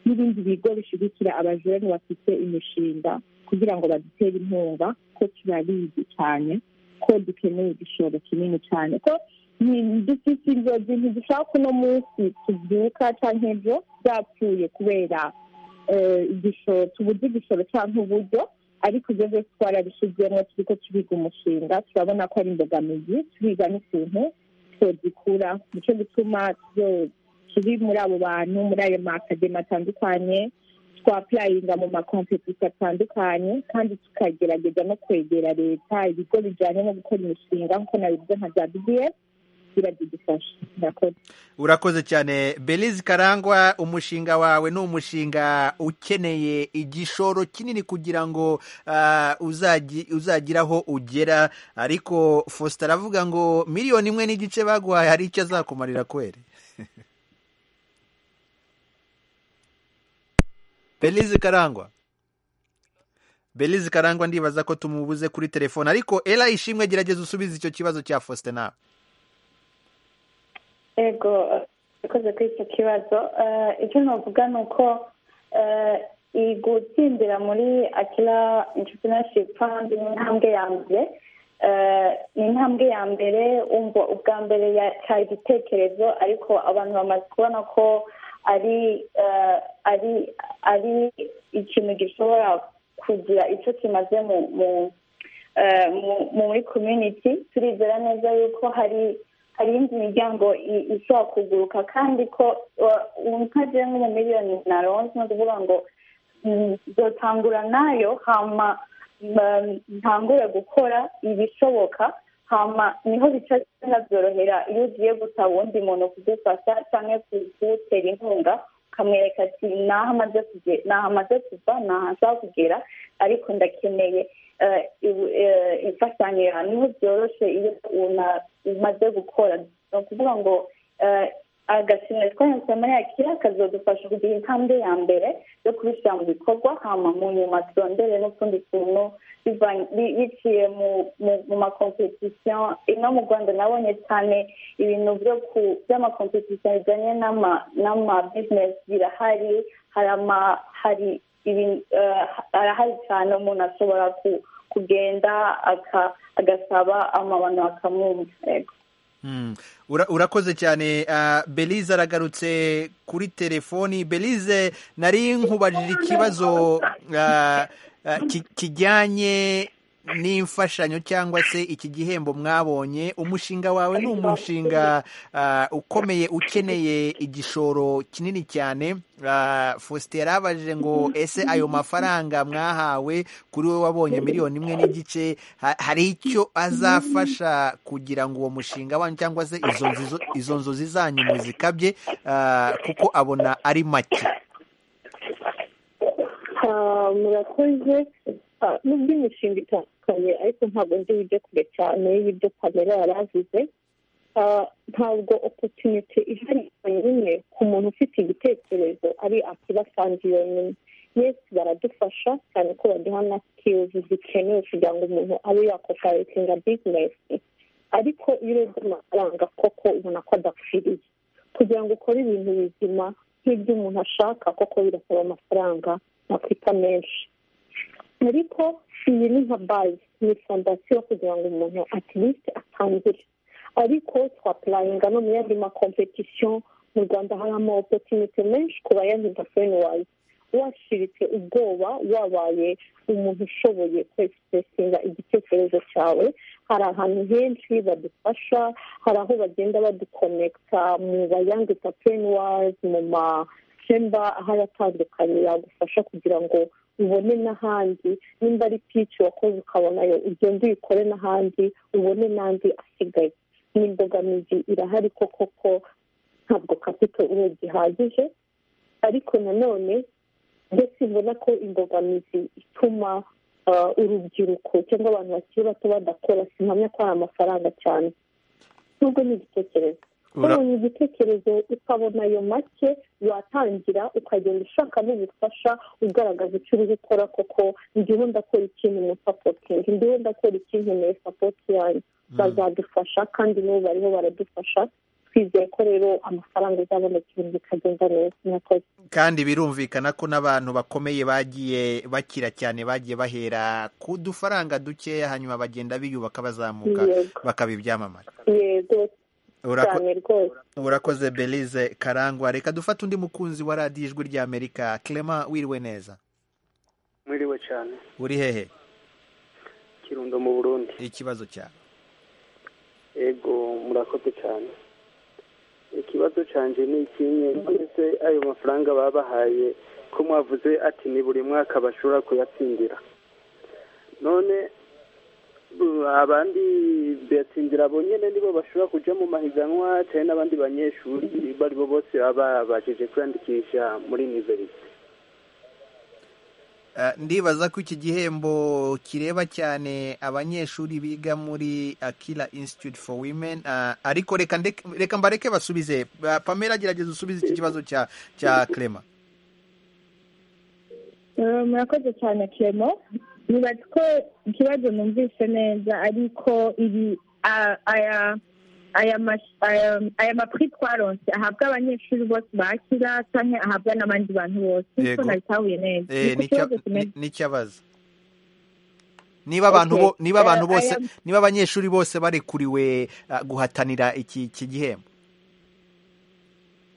n'ibindi bigo bishyigikira abajene bafite imishinga kugira ngo badutere inkunga ko turabizi cyane ko dukeneye igishoro kinini cyane ko dufite inzozi ntidushaka uno munsi tubyuka cyangwa ibyo byapfuye kubera igishoro tubuze igishoro cyangwa uburyo ariko ibyo byose twarabishyizemo turi ko turiga umushinga turabona ko ari imbogamizi turiga n'ikintu tugikura nicyo gituma turi muri abo bantu muri ayo makademi atandukanye twapurayinga mu makompetisi atandukanye kandi tukagerageza no kwegera leta ibigo bijyanye no gukora imishinga nk'uko nabivuze nka za bdf biradudufasha murakoze urakoze cyane belize karangwa umushinga wawe ni umushinga ukeneye igishoro kinini kugira ngo uzagire aho ugera ariko faustin aravuga ngo miliyoni imwe n'igice baguhaye hari icyo azakumarira kwere belize karangwa belize karangwa ndibaza ko tumubuze kuri telefone ariko era ishimwe gerageza usubize icyo kibazo cya faustin nawe yego ikoze kuri icyo kibazo icyo navuga ni uko gutsindira muri akira interinashipu fandi ni intambwe ya mbere ni intambwe ya mbere wumva ubwa mbere cyari igitekerezo ariko abantu bamaze kubona ko ari ari ari ikintu gishobora kugira icyo kimaze muri community turizera neza yuko hari hari indi miryango ishobora kuguruka kandi ko nkagira nk'umumiliyoni na ronse ni ukuvuga ngo dutangura nayo hama ntangure gukora ibishoboka hama niho bica byorohera iyo ugiye gusaba uwundi muntu kugufasha cyangwa kugutera inkunga ukamwereka ati naho amaze kuva ntaho ashobora kugera ariko ndakeneye imfashanyo niho byoroshye iyo umaze gukora ni ukuvuga ngo agashimira twahinduka muri yakira kazadufasha kugira intambwe ya mbere yo kubishyira mu bikorwa hama mu nyuma turondere n'utundi tuntu biciye mu makompetisiyo ino mu rwanda nabonye cyane ibintu by'amakompetisiyo bijyanye n'ama bizinesi birahari hari arahari cyane umuntu ashobora kugenda agasaba amabano bakamwumva urakoze cyane belize aragarutse kuri telefoni belize nari nkubajije ikibazo kijyanye n'imfashanyo cyangwa se iki gihembo mwabonye umushinga wawe ni umushinga ukomeye ukeneye igishoro kinini cyane faustin yarabajije ngo ese ayo mafaranga mwahawe kuri we wabonye miliyoni imwe n'igice hari icyo azafasha kugira ngo uwo mushinga wanyu cyangwa se izo nzozi zanyu muzikabye kuko abona ari make murakoze nubwo imishinga itandukanye ariko ntabwo nzi ibyo kure cyane y'ibyo pamela yari avuze ntabwo opotunite ihari yonyine ku muntu ufite igitekerezo ari akiba fandi yonyine yesi baradufasha cyane ko baduha na sikirizi zikenewe kugira ngo umuntu abe yakoperatinga bizinesi ariko iyo urebye amafaranga koko ubona ko adakwiriye kugira ngo ukore ibintu bizima nk'ibyo umuntu ashaka koko birasaba amafaranga nakwita menshi ariko iyi ni nka bazi ni fondasiyo kugira ngo umuntu atirisite atangire ariko twapurayinga no mu yandi makompetisiyo mu rwanda hari amawopotinite menshi ku bayandi nka feniwayizi washiritse ubwoba wabaye umuntu ushoboye kwesipesinga igitekerezo cyawe hari ahantu henshi badufasha hari aho bagenda badukonekita mu bayange tapenwazi mu macemba aho atandukanye yagufasha kugira ngo ubone n'ahandi nimba ari pici wakoze ukabonayo ugende uyikore n'ahandi ubone n'andi asigaye n'imbogamizi irahari koko ko ntabwo kapito ubu gihagije ariko nanone ndetse mbona ko imbogamizi ituma urubyiruko cyangwa abantu bakiri bato badakora sinamya ko ari amafaranga cyane nubwo ni igitekerezo ubonye igitekerezo ukabona ayo make watangira ukagenda ushaka n'ubufasha ugaragaza icyo uri gukora koko ndiho ndakora ikintu mu sapotingi ndiho ndakora ikintu muri sapoti yanyu bazadufasha kandi n'ubu bariho baradufasha twizeye ko rero amafaranga azaboneka ibintu bikagenda neza murakoze kandi birumvikana ko n'abantu bakomeye bagiye bakira cyane bagiye bahera ku dufaranga dukeya hanyuma bagenda biyubaka bazamuka bakaba ibyamamare yego cyane rwose urakoze belize karangwa reka dufate undi mukunzi wa radiyo ijwi ry'amerika kerema wiriwe neza mwiriwe cyane uri hehe kirundo mu burundi ikibazo cyawe yego murakoze cyane ikibazo cyanjye ni ikinye ndetse ayo mafaranga babahaye ko mwavuze ati ni buri mwaka bashobora kuyatsindira none abandi biyatsindira bonyine nibo bashobora kujya mu mahiganwa cyane n'abandi banyeshuri bo aribo bose baba babashije kwiyandikisha muri iniverisite ndibaza ko iki gihembo kireba cyane abanyeshuri biga muri akira institute for women ariko reka mbareke basubize pamela gerageza usubize iki kibazo cya cya kerema murakoze cyane kerema yubatse ko ikibazo numvise neza ariko ibi aya mapuri twaronse ahabwa abanyeshuri bose bakira cyangwa ahabwa n'abandi bantu bose kuko ntabihahuye neza ni ikibazo kimeze n'ikibazo niba abantu bose niba abanyeshuri bose barekuriwe guhatanira iki gihembo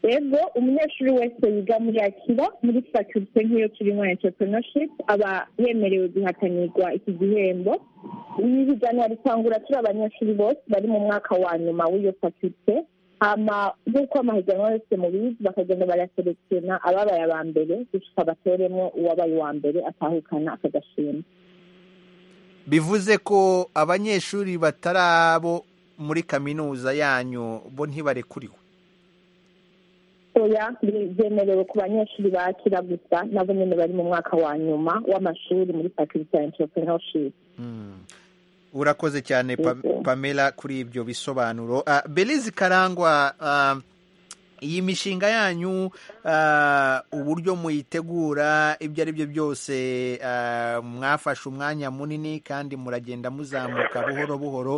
rero umunyeshuri wese yiga muri akira muri faculite nk'iyo turimo entrepreneurship aba yemerewe guhatanirwa iki gihembo iri higanwa ritangura turi abanyeshuri bose bari mu mwaka wa nyuma w'iyo faculite hama nk'uko amahiganwa yose mu bizi bakagenda baraserekena ababaye aba mbere gusa batoremo uwabaye uwa mbere atahukana akagashima bivuze ko abanyeshuri batarabo muri kaminuza yanyu bo ntibarekuriwe oya byemerewe ku banyeshuri bakira gusa nabo nyine bari mu mwaka wa nyuma w'amashuri muri faculty ya entrepreneurship urakoze cyane pamela kuri ibyo bisobanuro belize karangwa iyi mishinga yanyu uburyo muyitegura ibyo ari byo byose mwafashe umwanya munini kandi muragenda muzamuka buhoro buhoro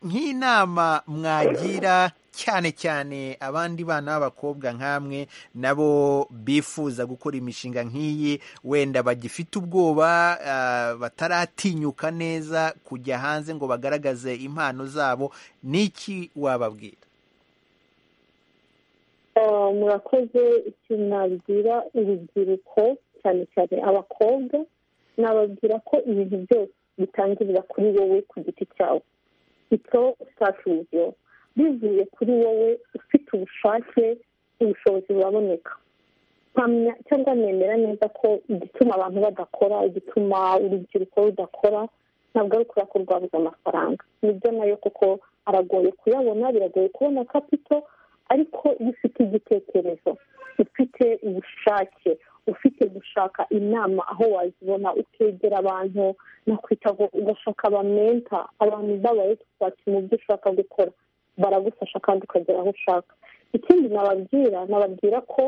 nk'inama mwagira cyane cyane abandi bana b'abakobwa nk'amwe nabo bifuza gukora imishinga nk'iyi wenda bagifite ubwoba bataratinyuka neza kujya hanze ngo bagaragaze impano zabo n'iki wababwira murakoze ikintu nabwira urubyiruko cyane cyane abakobwa nababwira ko ibintu byose bitangirira kuri wowe ku giti cyawe ito sitafuziyo bivuye kuri wowe ufite ubushake ubushobozi buraboneka cyangwa nemera neza ko igituma abantu badakora igituma urubyiruko rudakora ntabwo ari ukuri ko rwabuze amafaranga nibyo nayo kuko aragoye kuyabona biragoye kubona kapito ariko iyo ufite igitekerezo ufite ubushake ufite gushaka inama aho wazibona ukegera abantu nakwita ngo ugashaka abamenta abantu babaye twatsi mu byo ushaka gukora baragufasha kandi ukagera aho ushaka ikindi nababwira nababwira ko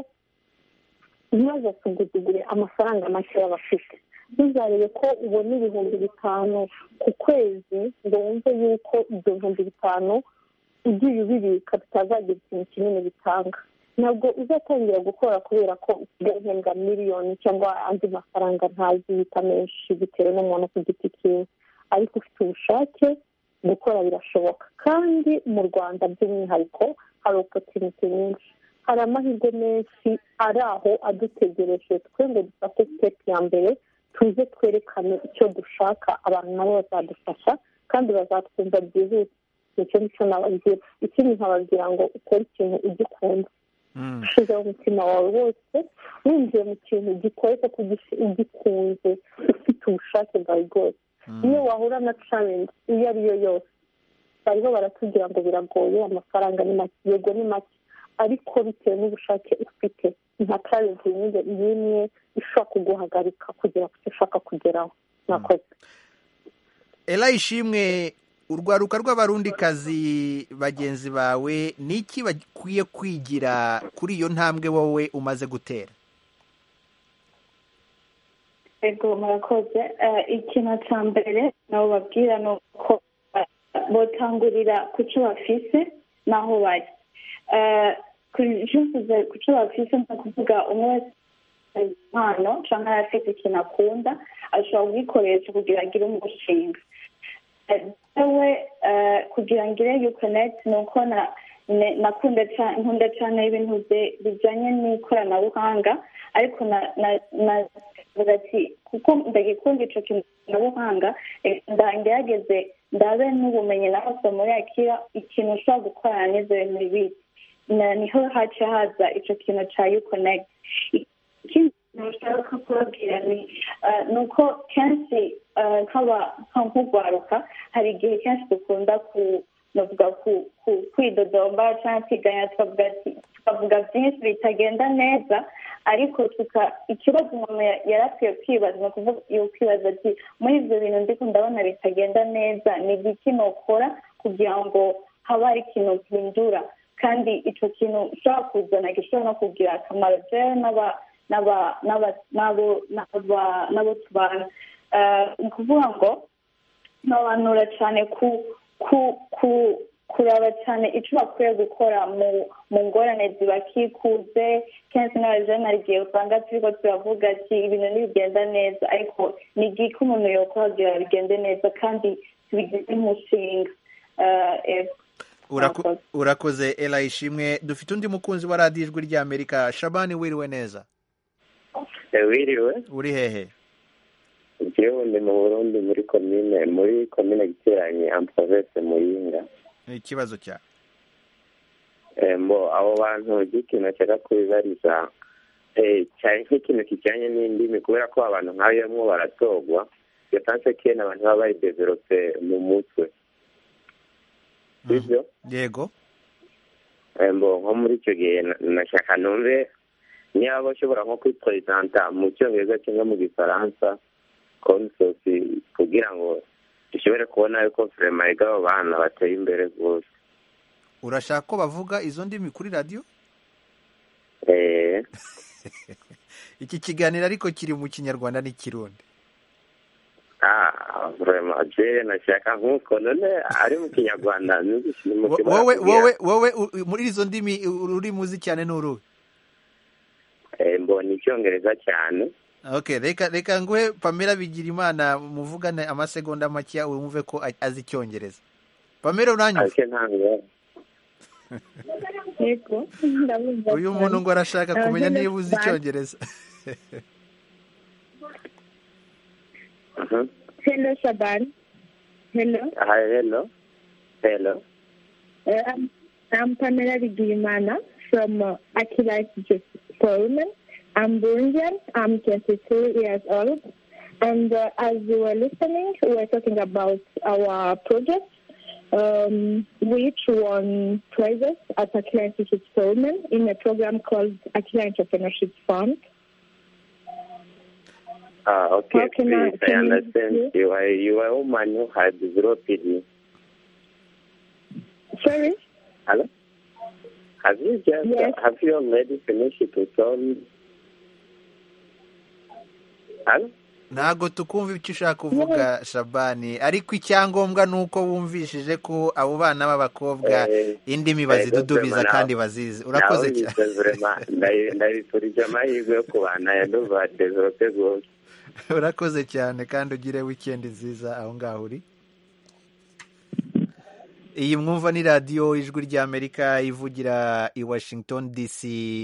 ntibazasuguzugure amafaranga make bafite ntuzarebe ko ubona ibihumbi bitanu ku kwezi ngo wumve yuko ibyo bihumbi bitanu ugiye ubibika bitazagira ikintu kinini bitanga ntabwo uzatangira gukora kubera ko usigaye miliyoni cyangwa andi mafaranga ntazi yita menshi bitewe n'umuntu ku giti cyiwe ariko ufite ubushake gukora birashoboka kandi mu rwanda by'umwihariko hari opotinite nyinshi hari amahirwe menshi ari aho adutegereje twe ngo dufate sitepu ya mbere tuze twerekane icyo dushaka abantu nabo bazadufasha kandi bazatwumva byihuse nicyo nicyo nababwira ikindi nkababwira ngo ukore ikintu ugikunda ushyizeho umutima wawe wose winjiye mu kintu gikore kuko ugikunze ufite ubushake bwawe bwose iyo wahura na carengi iyo ari yo yose bariho baratubwira ngo biragoye amafaranga ni make yego ni make ariko bitewe n'ubushake ufite nka carengi n'imwe ishobora kuguhagarika kugera ku cyo ushaka kugeraho mwakoze erayishimwe urwaruka rw'abarundikazi bagenzi bawe ni iki bakwiye kwigira kuri iyo ntambwe wowe umaze gutera ego murakoze ikintu cya mbere nabo babwira ni uko botangurira ku cyo bafise n'aho bari ku cyo bafise ni ukuvuga umwe wese impano cyangwa afite ikintu akunda ashobora kugikoresha kugira agire umushinga we kugira ngo ire yukoneti ni uko nkunda cyane ibintu bijyanye n'ikoranabuhanga ariko navuga ati kuko ndagikunda icyo kintu cy'ikoranabuhanga ndagerageze ndabe n'ubumenyi na hose muri akira ikintu ushobora gukorana n'izo bintu bibiri niho haca haza icyo kintu cya yukoneti ikindi kintu ushaka kubabwira ni uko kenshi nk'urwaruka hari igihe kenshi dukunda kwidodomba cyangwa kwiganya tukavuga byinshi bitagenda neza ariko ikibazo umuntu yari akwiye kwibaza ni ukuvuga iyo kwibaza ati muri ibyo bintu ndiko ndabona bitagenda neza ni igiki nukora kugira ngo haba hari ikintu gihindura kandi icyo kintu ushobora kuzana gishobora no kugira akamaro rero n'aba n'abo tubana ni ukuvuga ngo ntabanura cyane kuraba cyane icyo bakwiye gukora mu ngorane zibakikuze kenshi n'abajene hari igihe usanga turiko turavuga ati ibintu ntibigenda neza ariko ni igihe ko umuntu yokora kugira bigende neza kandi tubigize umushinga urakoze erayishimwe dufite undi mukunzi wa radiyo ijwi ry'amerika shabani wiriwe neza wiriwe uri hehe njyewe ndi mu burundi muri komine muri komine giteranye amprovese muyinga ikibazo cyawe mbo abo bantu ikintu nshaka kubibariza cyane nk'ikintu kijyanye n'indimi kubera ko abantu nk'ayo baratogwa iyo tanse kene abantu baba bayideverope mu mutwe sibyo yego mbo nko muri icyo gihe nashaka numve niba bashobora nko kwiperezanta mu cyongereza cyangwa mu gifaransa konsosi kugira ngo dushobore kubona yuko firema yiga abo bana bateye imbere rwose urashaka ko bavuga izo ndimi kuri radiyo iki kiganiro ariko kiri mu kinyarwanda n'ikirundi jere nashaka nk'uko none ari mu kinyarwanda wowe wowe wowe muri izo ndimi ururimi uzi cyane ni uruhe mbona icyongereza cyane ok reka reka nguhe pamela bigira imana muvugane amasegonda makeya wumve ko azi icyongereza pamela uranyuze uyu muntu ngo arashaka kumenya niba uzi icyongereza helo shabani helo helo helo I'm Pamela Bigimana from uh, Akira Forum. I'm Burundian. I'm 22 years old. And uh, as you were listening, we were talking about our project, um, which won prizes at Akira Institute for Women in a program called Akira Entrepreneurship Fund. Ah, okay, How can please, I, I understand. You? you are, you are a woman who has zero PD. Sorry? Hello? Have you just, yes. have you already finished it with ntabwo tukumva icyo ushaka kuvuga shabani ariko icyangombwa ni uko wumvishije ko abo bana b'abakobwa indimi bazidudubiza kandi bazizi urakoze ndabifurije amahirwe yo kubana ya duvadezorope rwose urakoze cyane kandi ugire wikendi nziza aho ngaho uri iyi mwumva ni radiyo ijwi ry'amerika ivugira i washington dc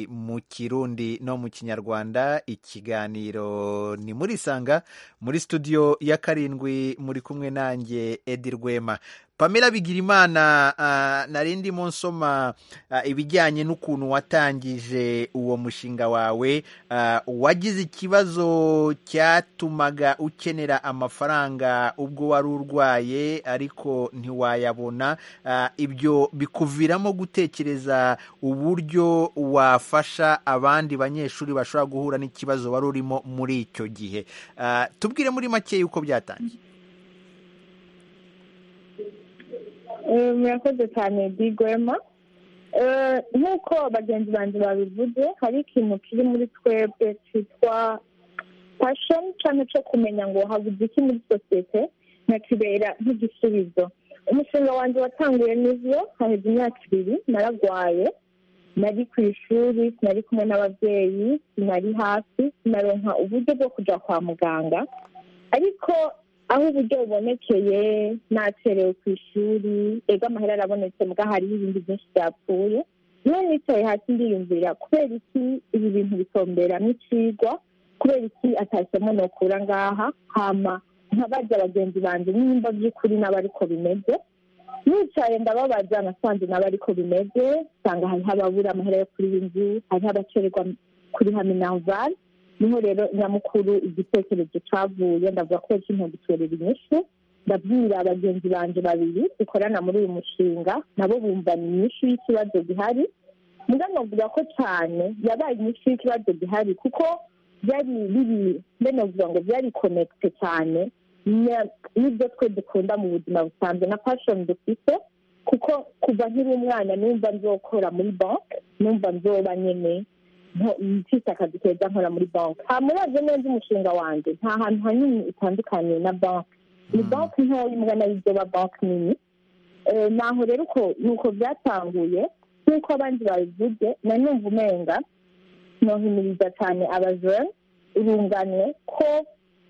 mu kirundi no mu kinyarwanda ikiganiro ni muri sanga muri studio ya karindwi muri kumwe nanjye edi rwema pamela bigirimana uh, nari ndimo nsoma uh, ibijyanye n'ukuntu watangije uwo mushinga wawe uh, wagize ikibazo cyatumaga ukenera amafaranga ubwo wari urwaye ariko ntiwayabona uh, ibyo bikuviramo gutekereza uburyo wafasha abandi banyeshuri bashobora guhura n'ikibazo wari urimo muri icyo gihe uh, tubwire muri make yuko byatangiye murakoze cyane digwema nk'uko bagenzi banjye babivuze hari ikintu kiri muri twebwe cyitwa pashoni cyane cyo kumenya ngo habuze iki muri sosiyete nkakibera nk'igisubizo umushinga wanjye watanguye n'izo haheze imyaka ibiri naragwaye nari ku ishuri nari kumwe n'ababyeyi nari hasi naronka uburyo bwo kujya kwa muganga ariko aho uburyo bubonekeye nacerewe ku ishuri ega amahera arabonetse mbwa hariho ibindi byinshi byapfuye niyo nicaye hasi ndiyumvira kubera iki ibi bintu bitombera nk'ikigwa kubera iki atashyemo nokura ngaha hama nkabajya abagenzi banjye nimba by'ukuri nabo ariko bimeze nicaye ndababaza nasanze nabo ariko bimeze usanga hariho ababura amahera yo kuri iyi nzu hariho abakererwa kuri haminavani niho rero nyamukuru igitekerezo cyavuye ndavuga ko kino guterera inyishu ndabwira abagenzi banjye babiri dukorana muri uyu mushinga nabo bumvana inyishu y'ikibazo gihari mbwa navuga ko cyane yabaye inyishu y'ikibazo gihari kuko byari biri navuga ngo byari konekite cyane n'ibyo twe dukunda mu buzima busanzwe na pashoni dufite kuko kuva nkiri umwana numva nzokora muri banki numva nzoba nyine mfite akazi keza nkora muri banki nta murazo neza umushinga wanjye nta hantu hanini utandukanye na banki ni banki ntoya umwana y'ibyoba banki nini naho rero uko nuko byatanguye nk'uko abandi babivuze na numva umenga nohimiriza cyane abajene urunganwe ko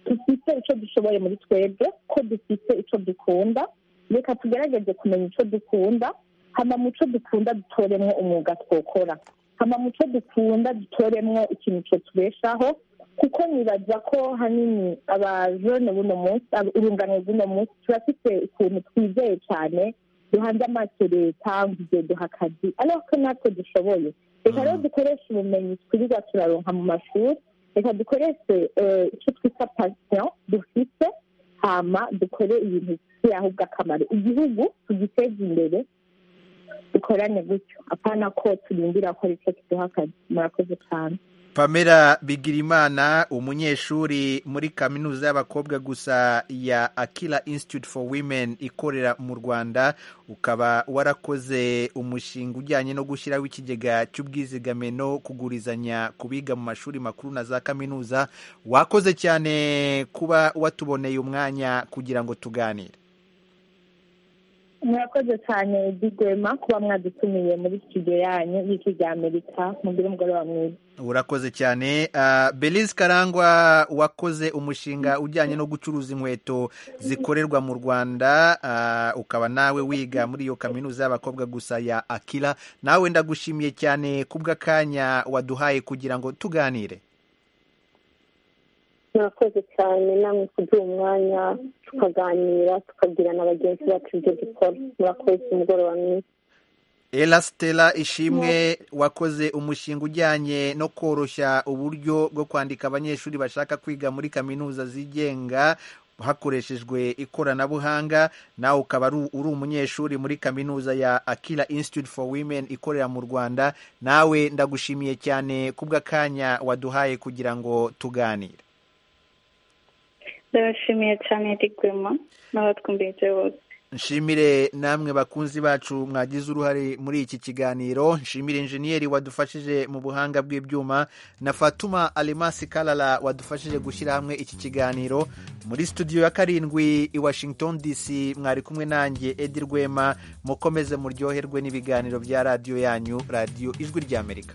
dufite icyo dushoboye muri twebwe ko dufite icyo dukunda reka tugerageze kumenya icyo dukunda hama mu cyo dukunda dutoremo umwuga twokora hama mu cyo dukunda dutoremwo ikintu cyo tubeshaho kuko nibaza ko hanini abajene buno munsi urungano bw'uno munsi turafite ukuntu twizeye cyane duhanze amaso leta ngo ibyo duha akazi ariko ko natwe dushoboye reka rero dukoreshe ubumenyi twirirwa turaronka mu mashuri reka dukoreshe icyo twita pasiyo dufite hama dukore ibintu bifitiye ahubwo akamaro igihugu tugiteze imbere dukorane gutyo apana ko turindira ko aricyo kiduha akazi murakoze cyane pamela bigirimana umunyeshuri muri kaminuza y'abakobwa gusa ya akira institute for women ikorera mu rwanda ukaba warakoze umushinga ujyanye no gushyiraho ikigega cy'ubwizigame no kugurizanya ku biga mu mashuri makuru na za kaminuza wakoze cyane kuba watuboneye umwanya kugira ngo tuganire murakoze cyane digwema kuba mwadutumiye muri studio yanyu y'iki rya amerika mugire umugoroba mwiza urakoze cyane belize karangwa wakoze umushinga ujyanye no gucuruza inkweto zikorerwa mu rwanda ukaba nawe wiga muri iyo kaminuza y'abakobwa gusa ya akira nawe ndagushimiye cyane kubw'akanya waduhaye kugira ngo tuganire murakoze cyane namwe kuduha umwanya tukaganira tukabwira na bagenzi bacu ibyo dukora murakoze umugoroba mwiza elasitera ishimwe wakoze umushinga ujyanye no koroshya uburyo bwo kwandika abanyeshuri bashaka kwiga muri kaminuza zigenga hakoreshejwe ikoranabuhanga nawe ukaba uri umunyeshuri muri kaminuza ya akira Institute for women ikorera mu rwanda nawe ndagushimiye cyane kubw'akanya waduhaye kugira ngo tuganire ndabashimiye cyane rigwema n'abatwumvise bose nshimire namwe bakunzi bacu mwagize uruhare muri iki kiganiro nshimire injeniyeri wadufashije mu buhanga bw'ibyuma na fatuma alemasi karara wadufashije gushyira hamwe iki kiganiro muri studio ya karindwi i washington dc mwari kumwe nanjye edi rwema mukomeze muryoherwe n'ibiganiro bya radiyo yanyu radiyo ijwi ry'amerika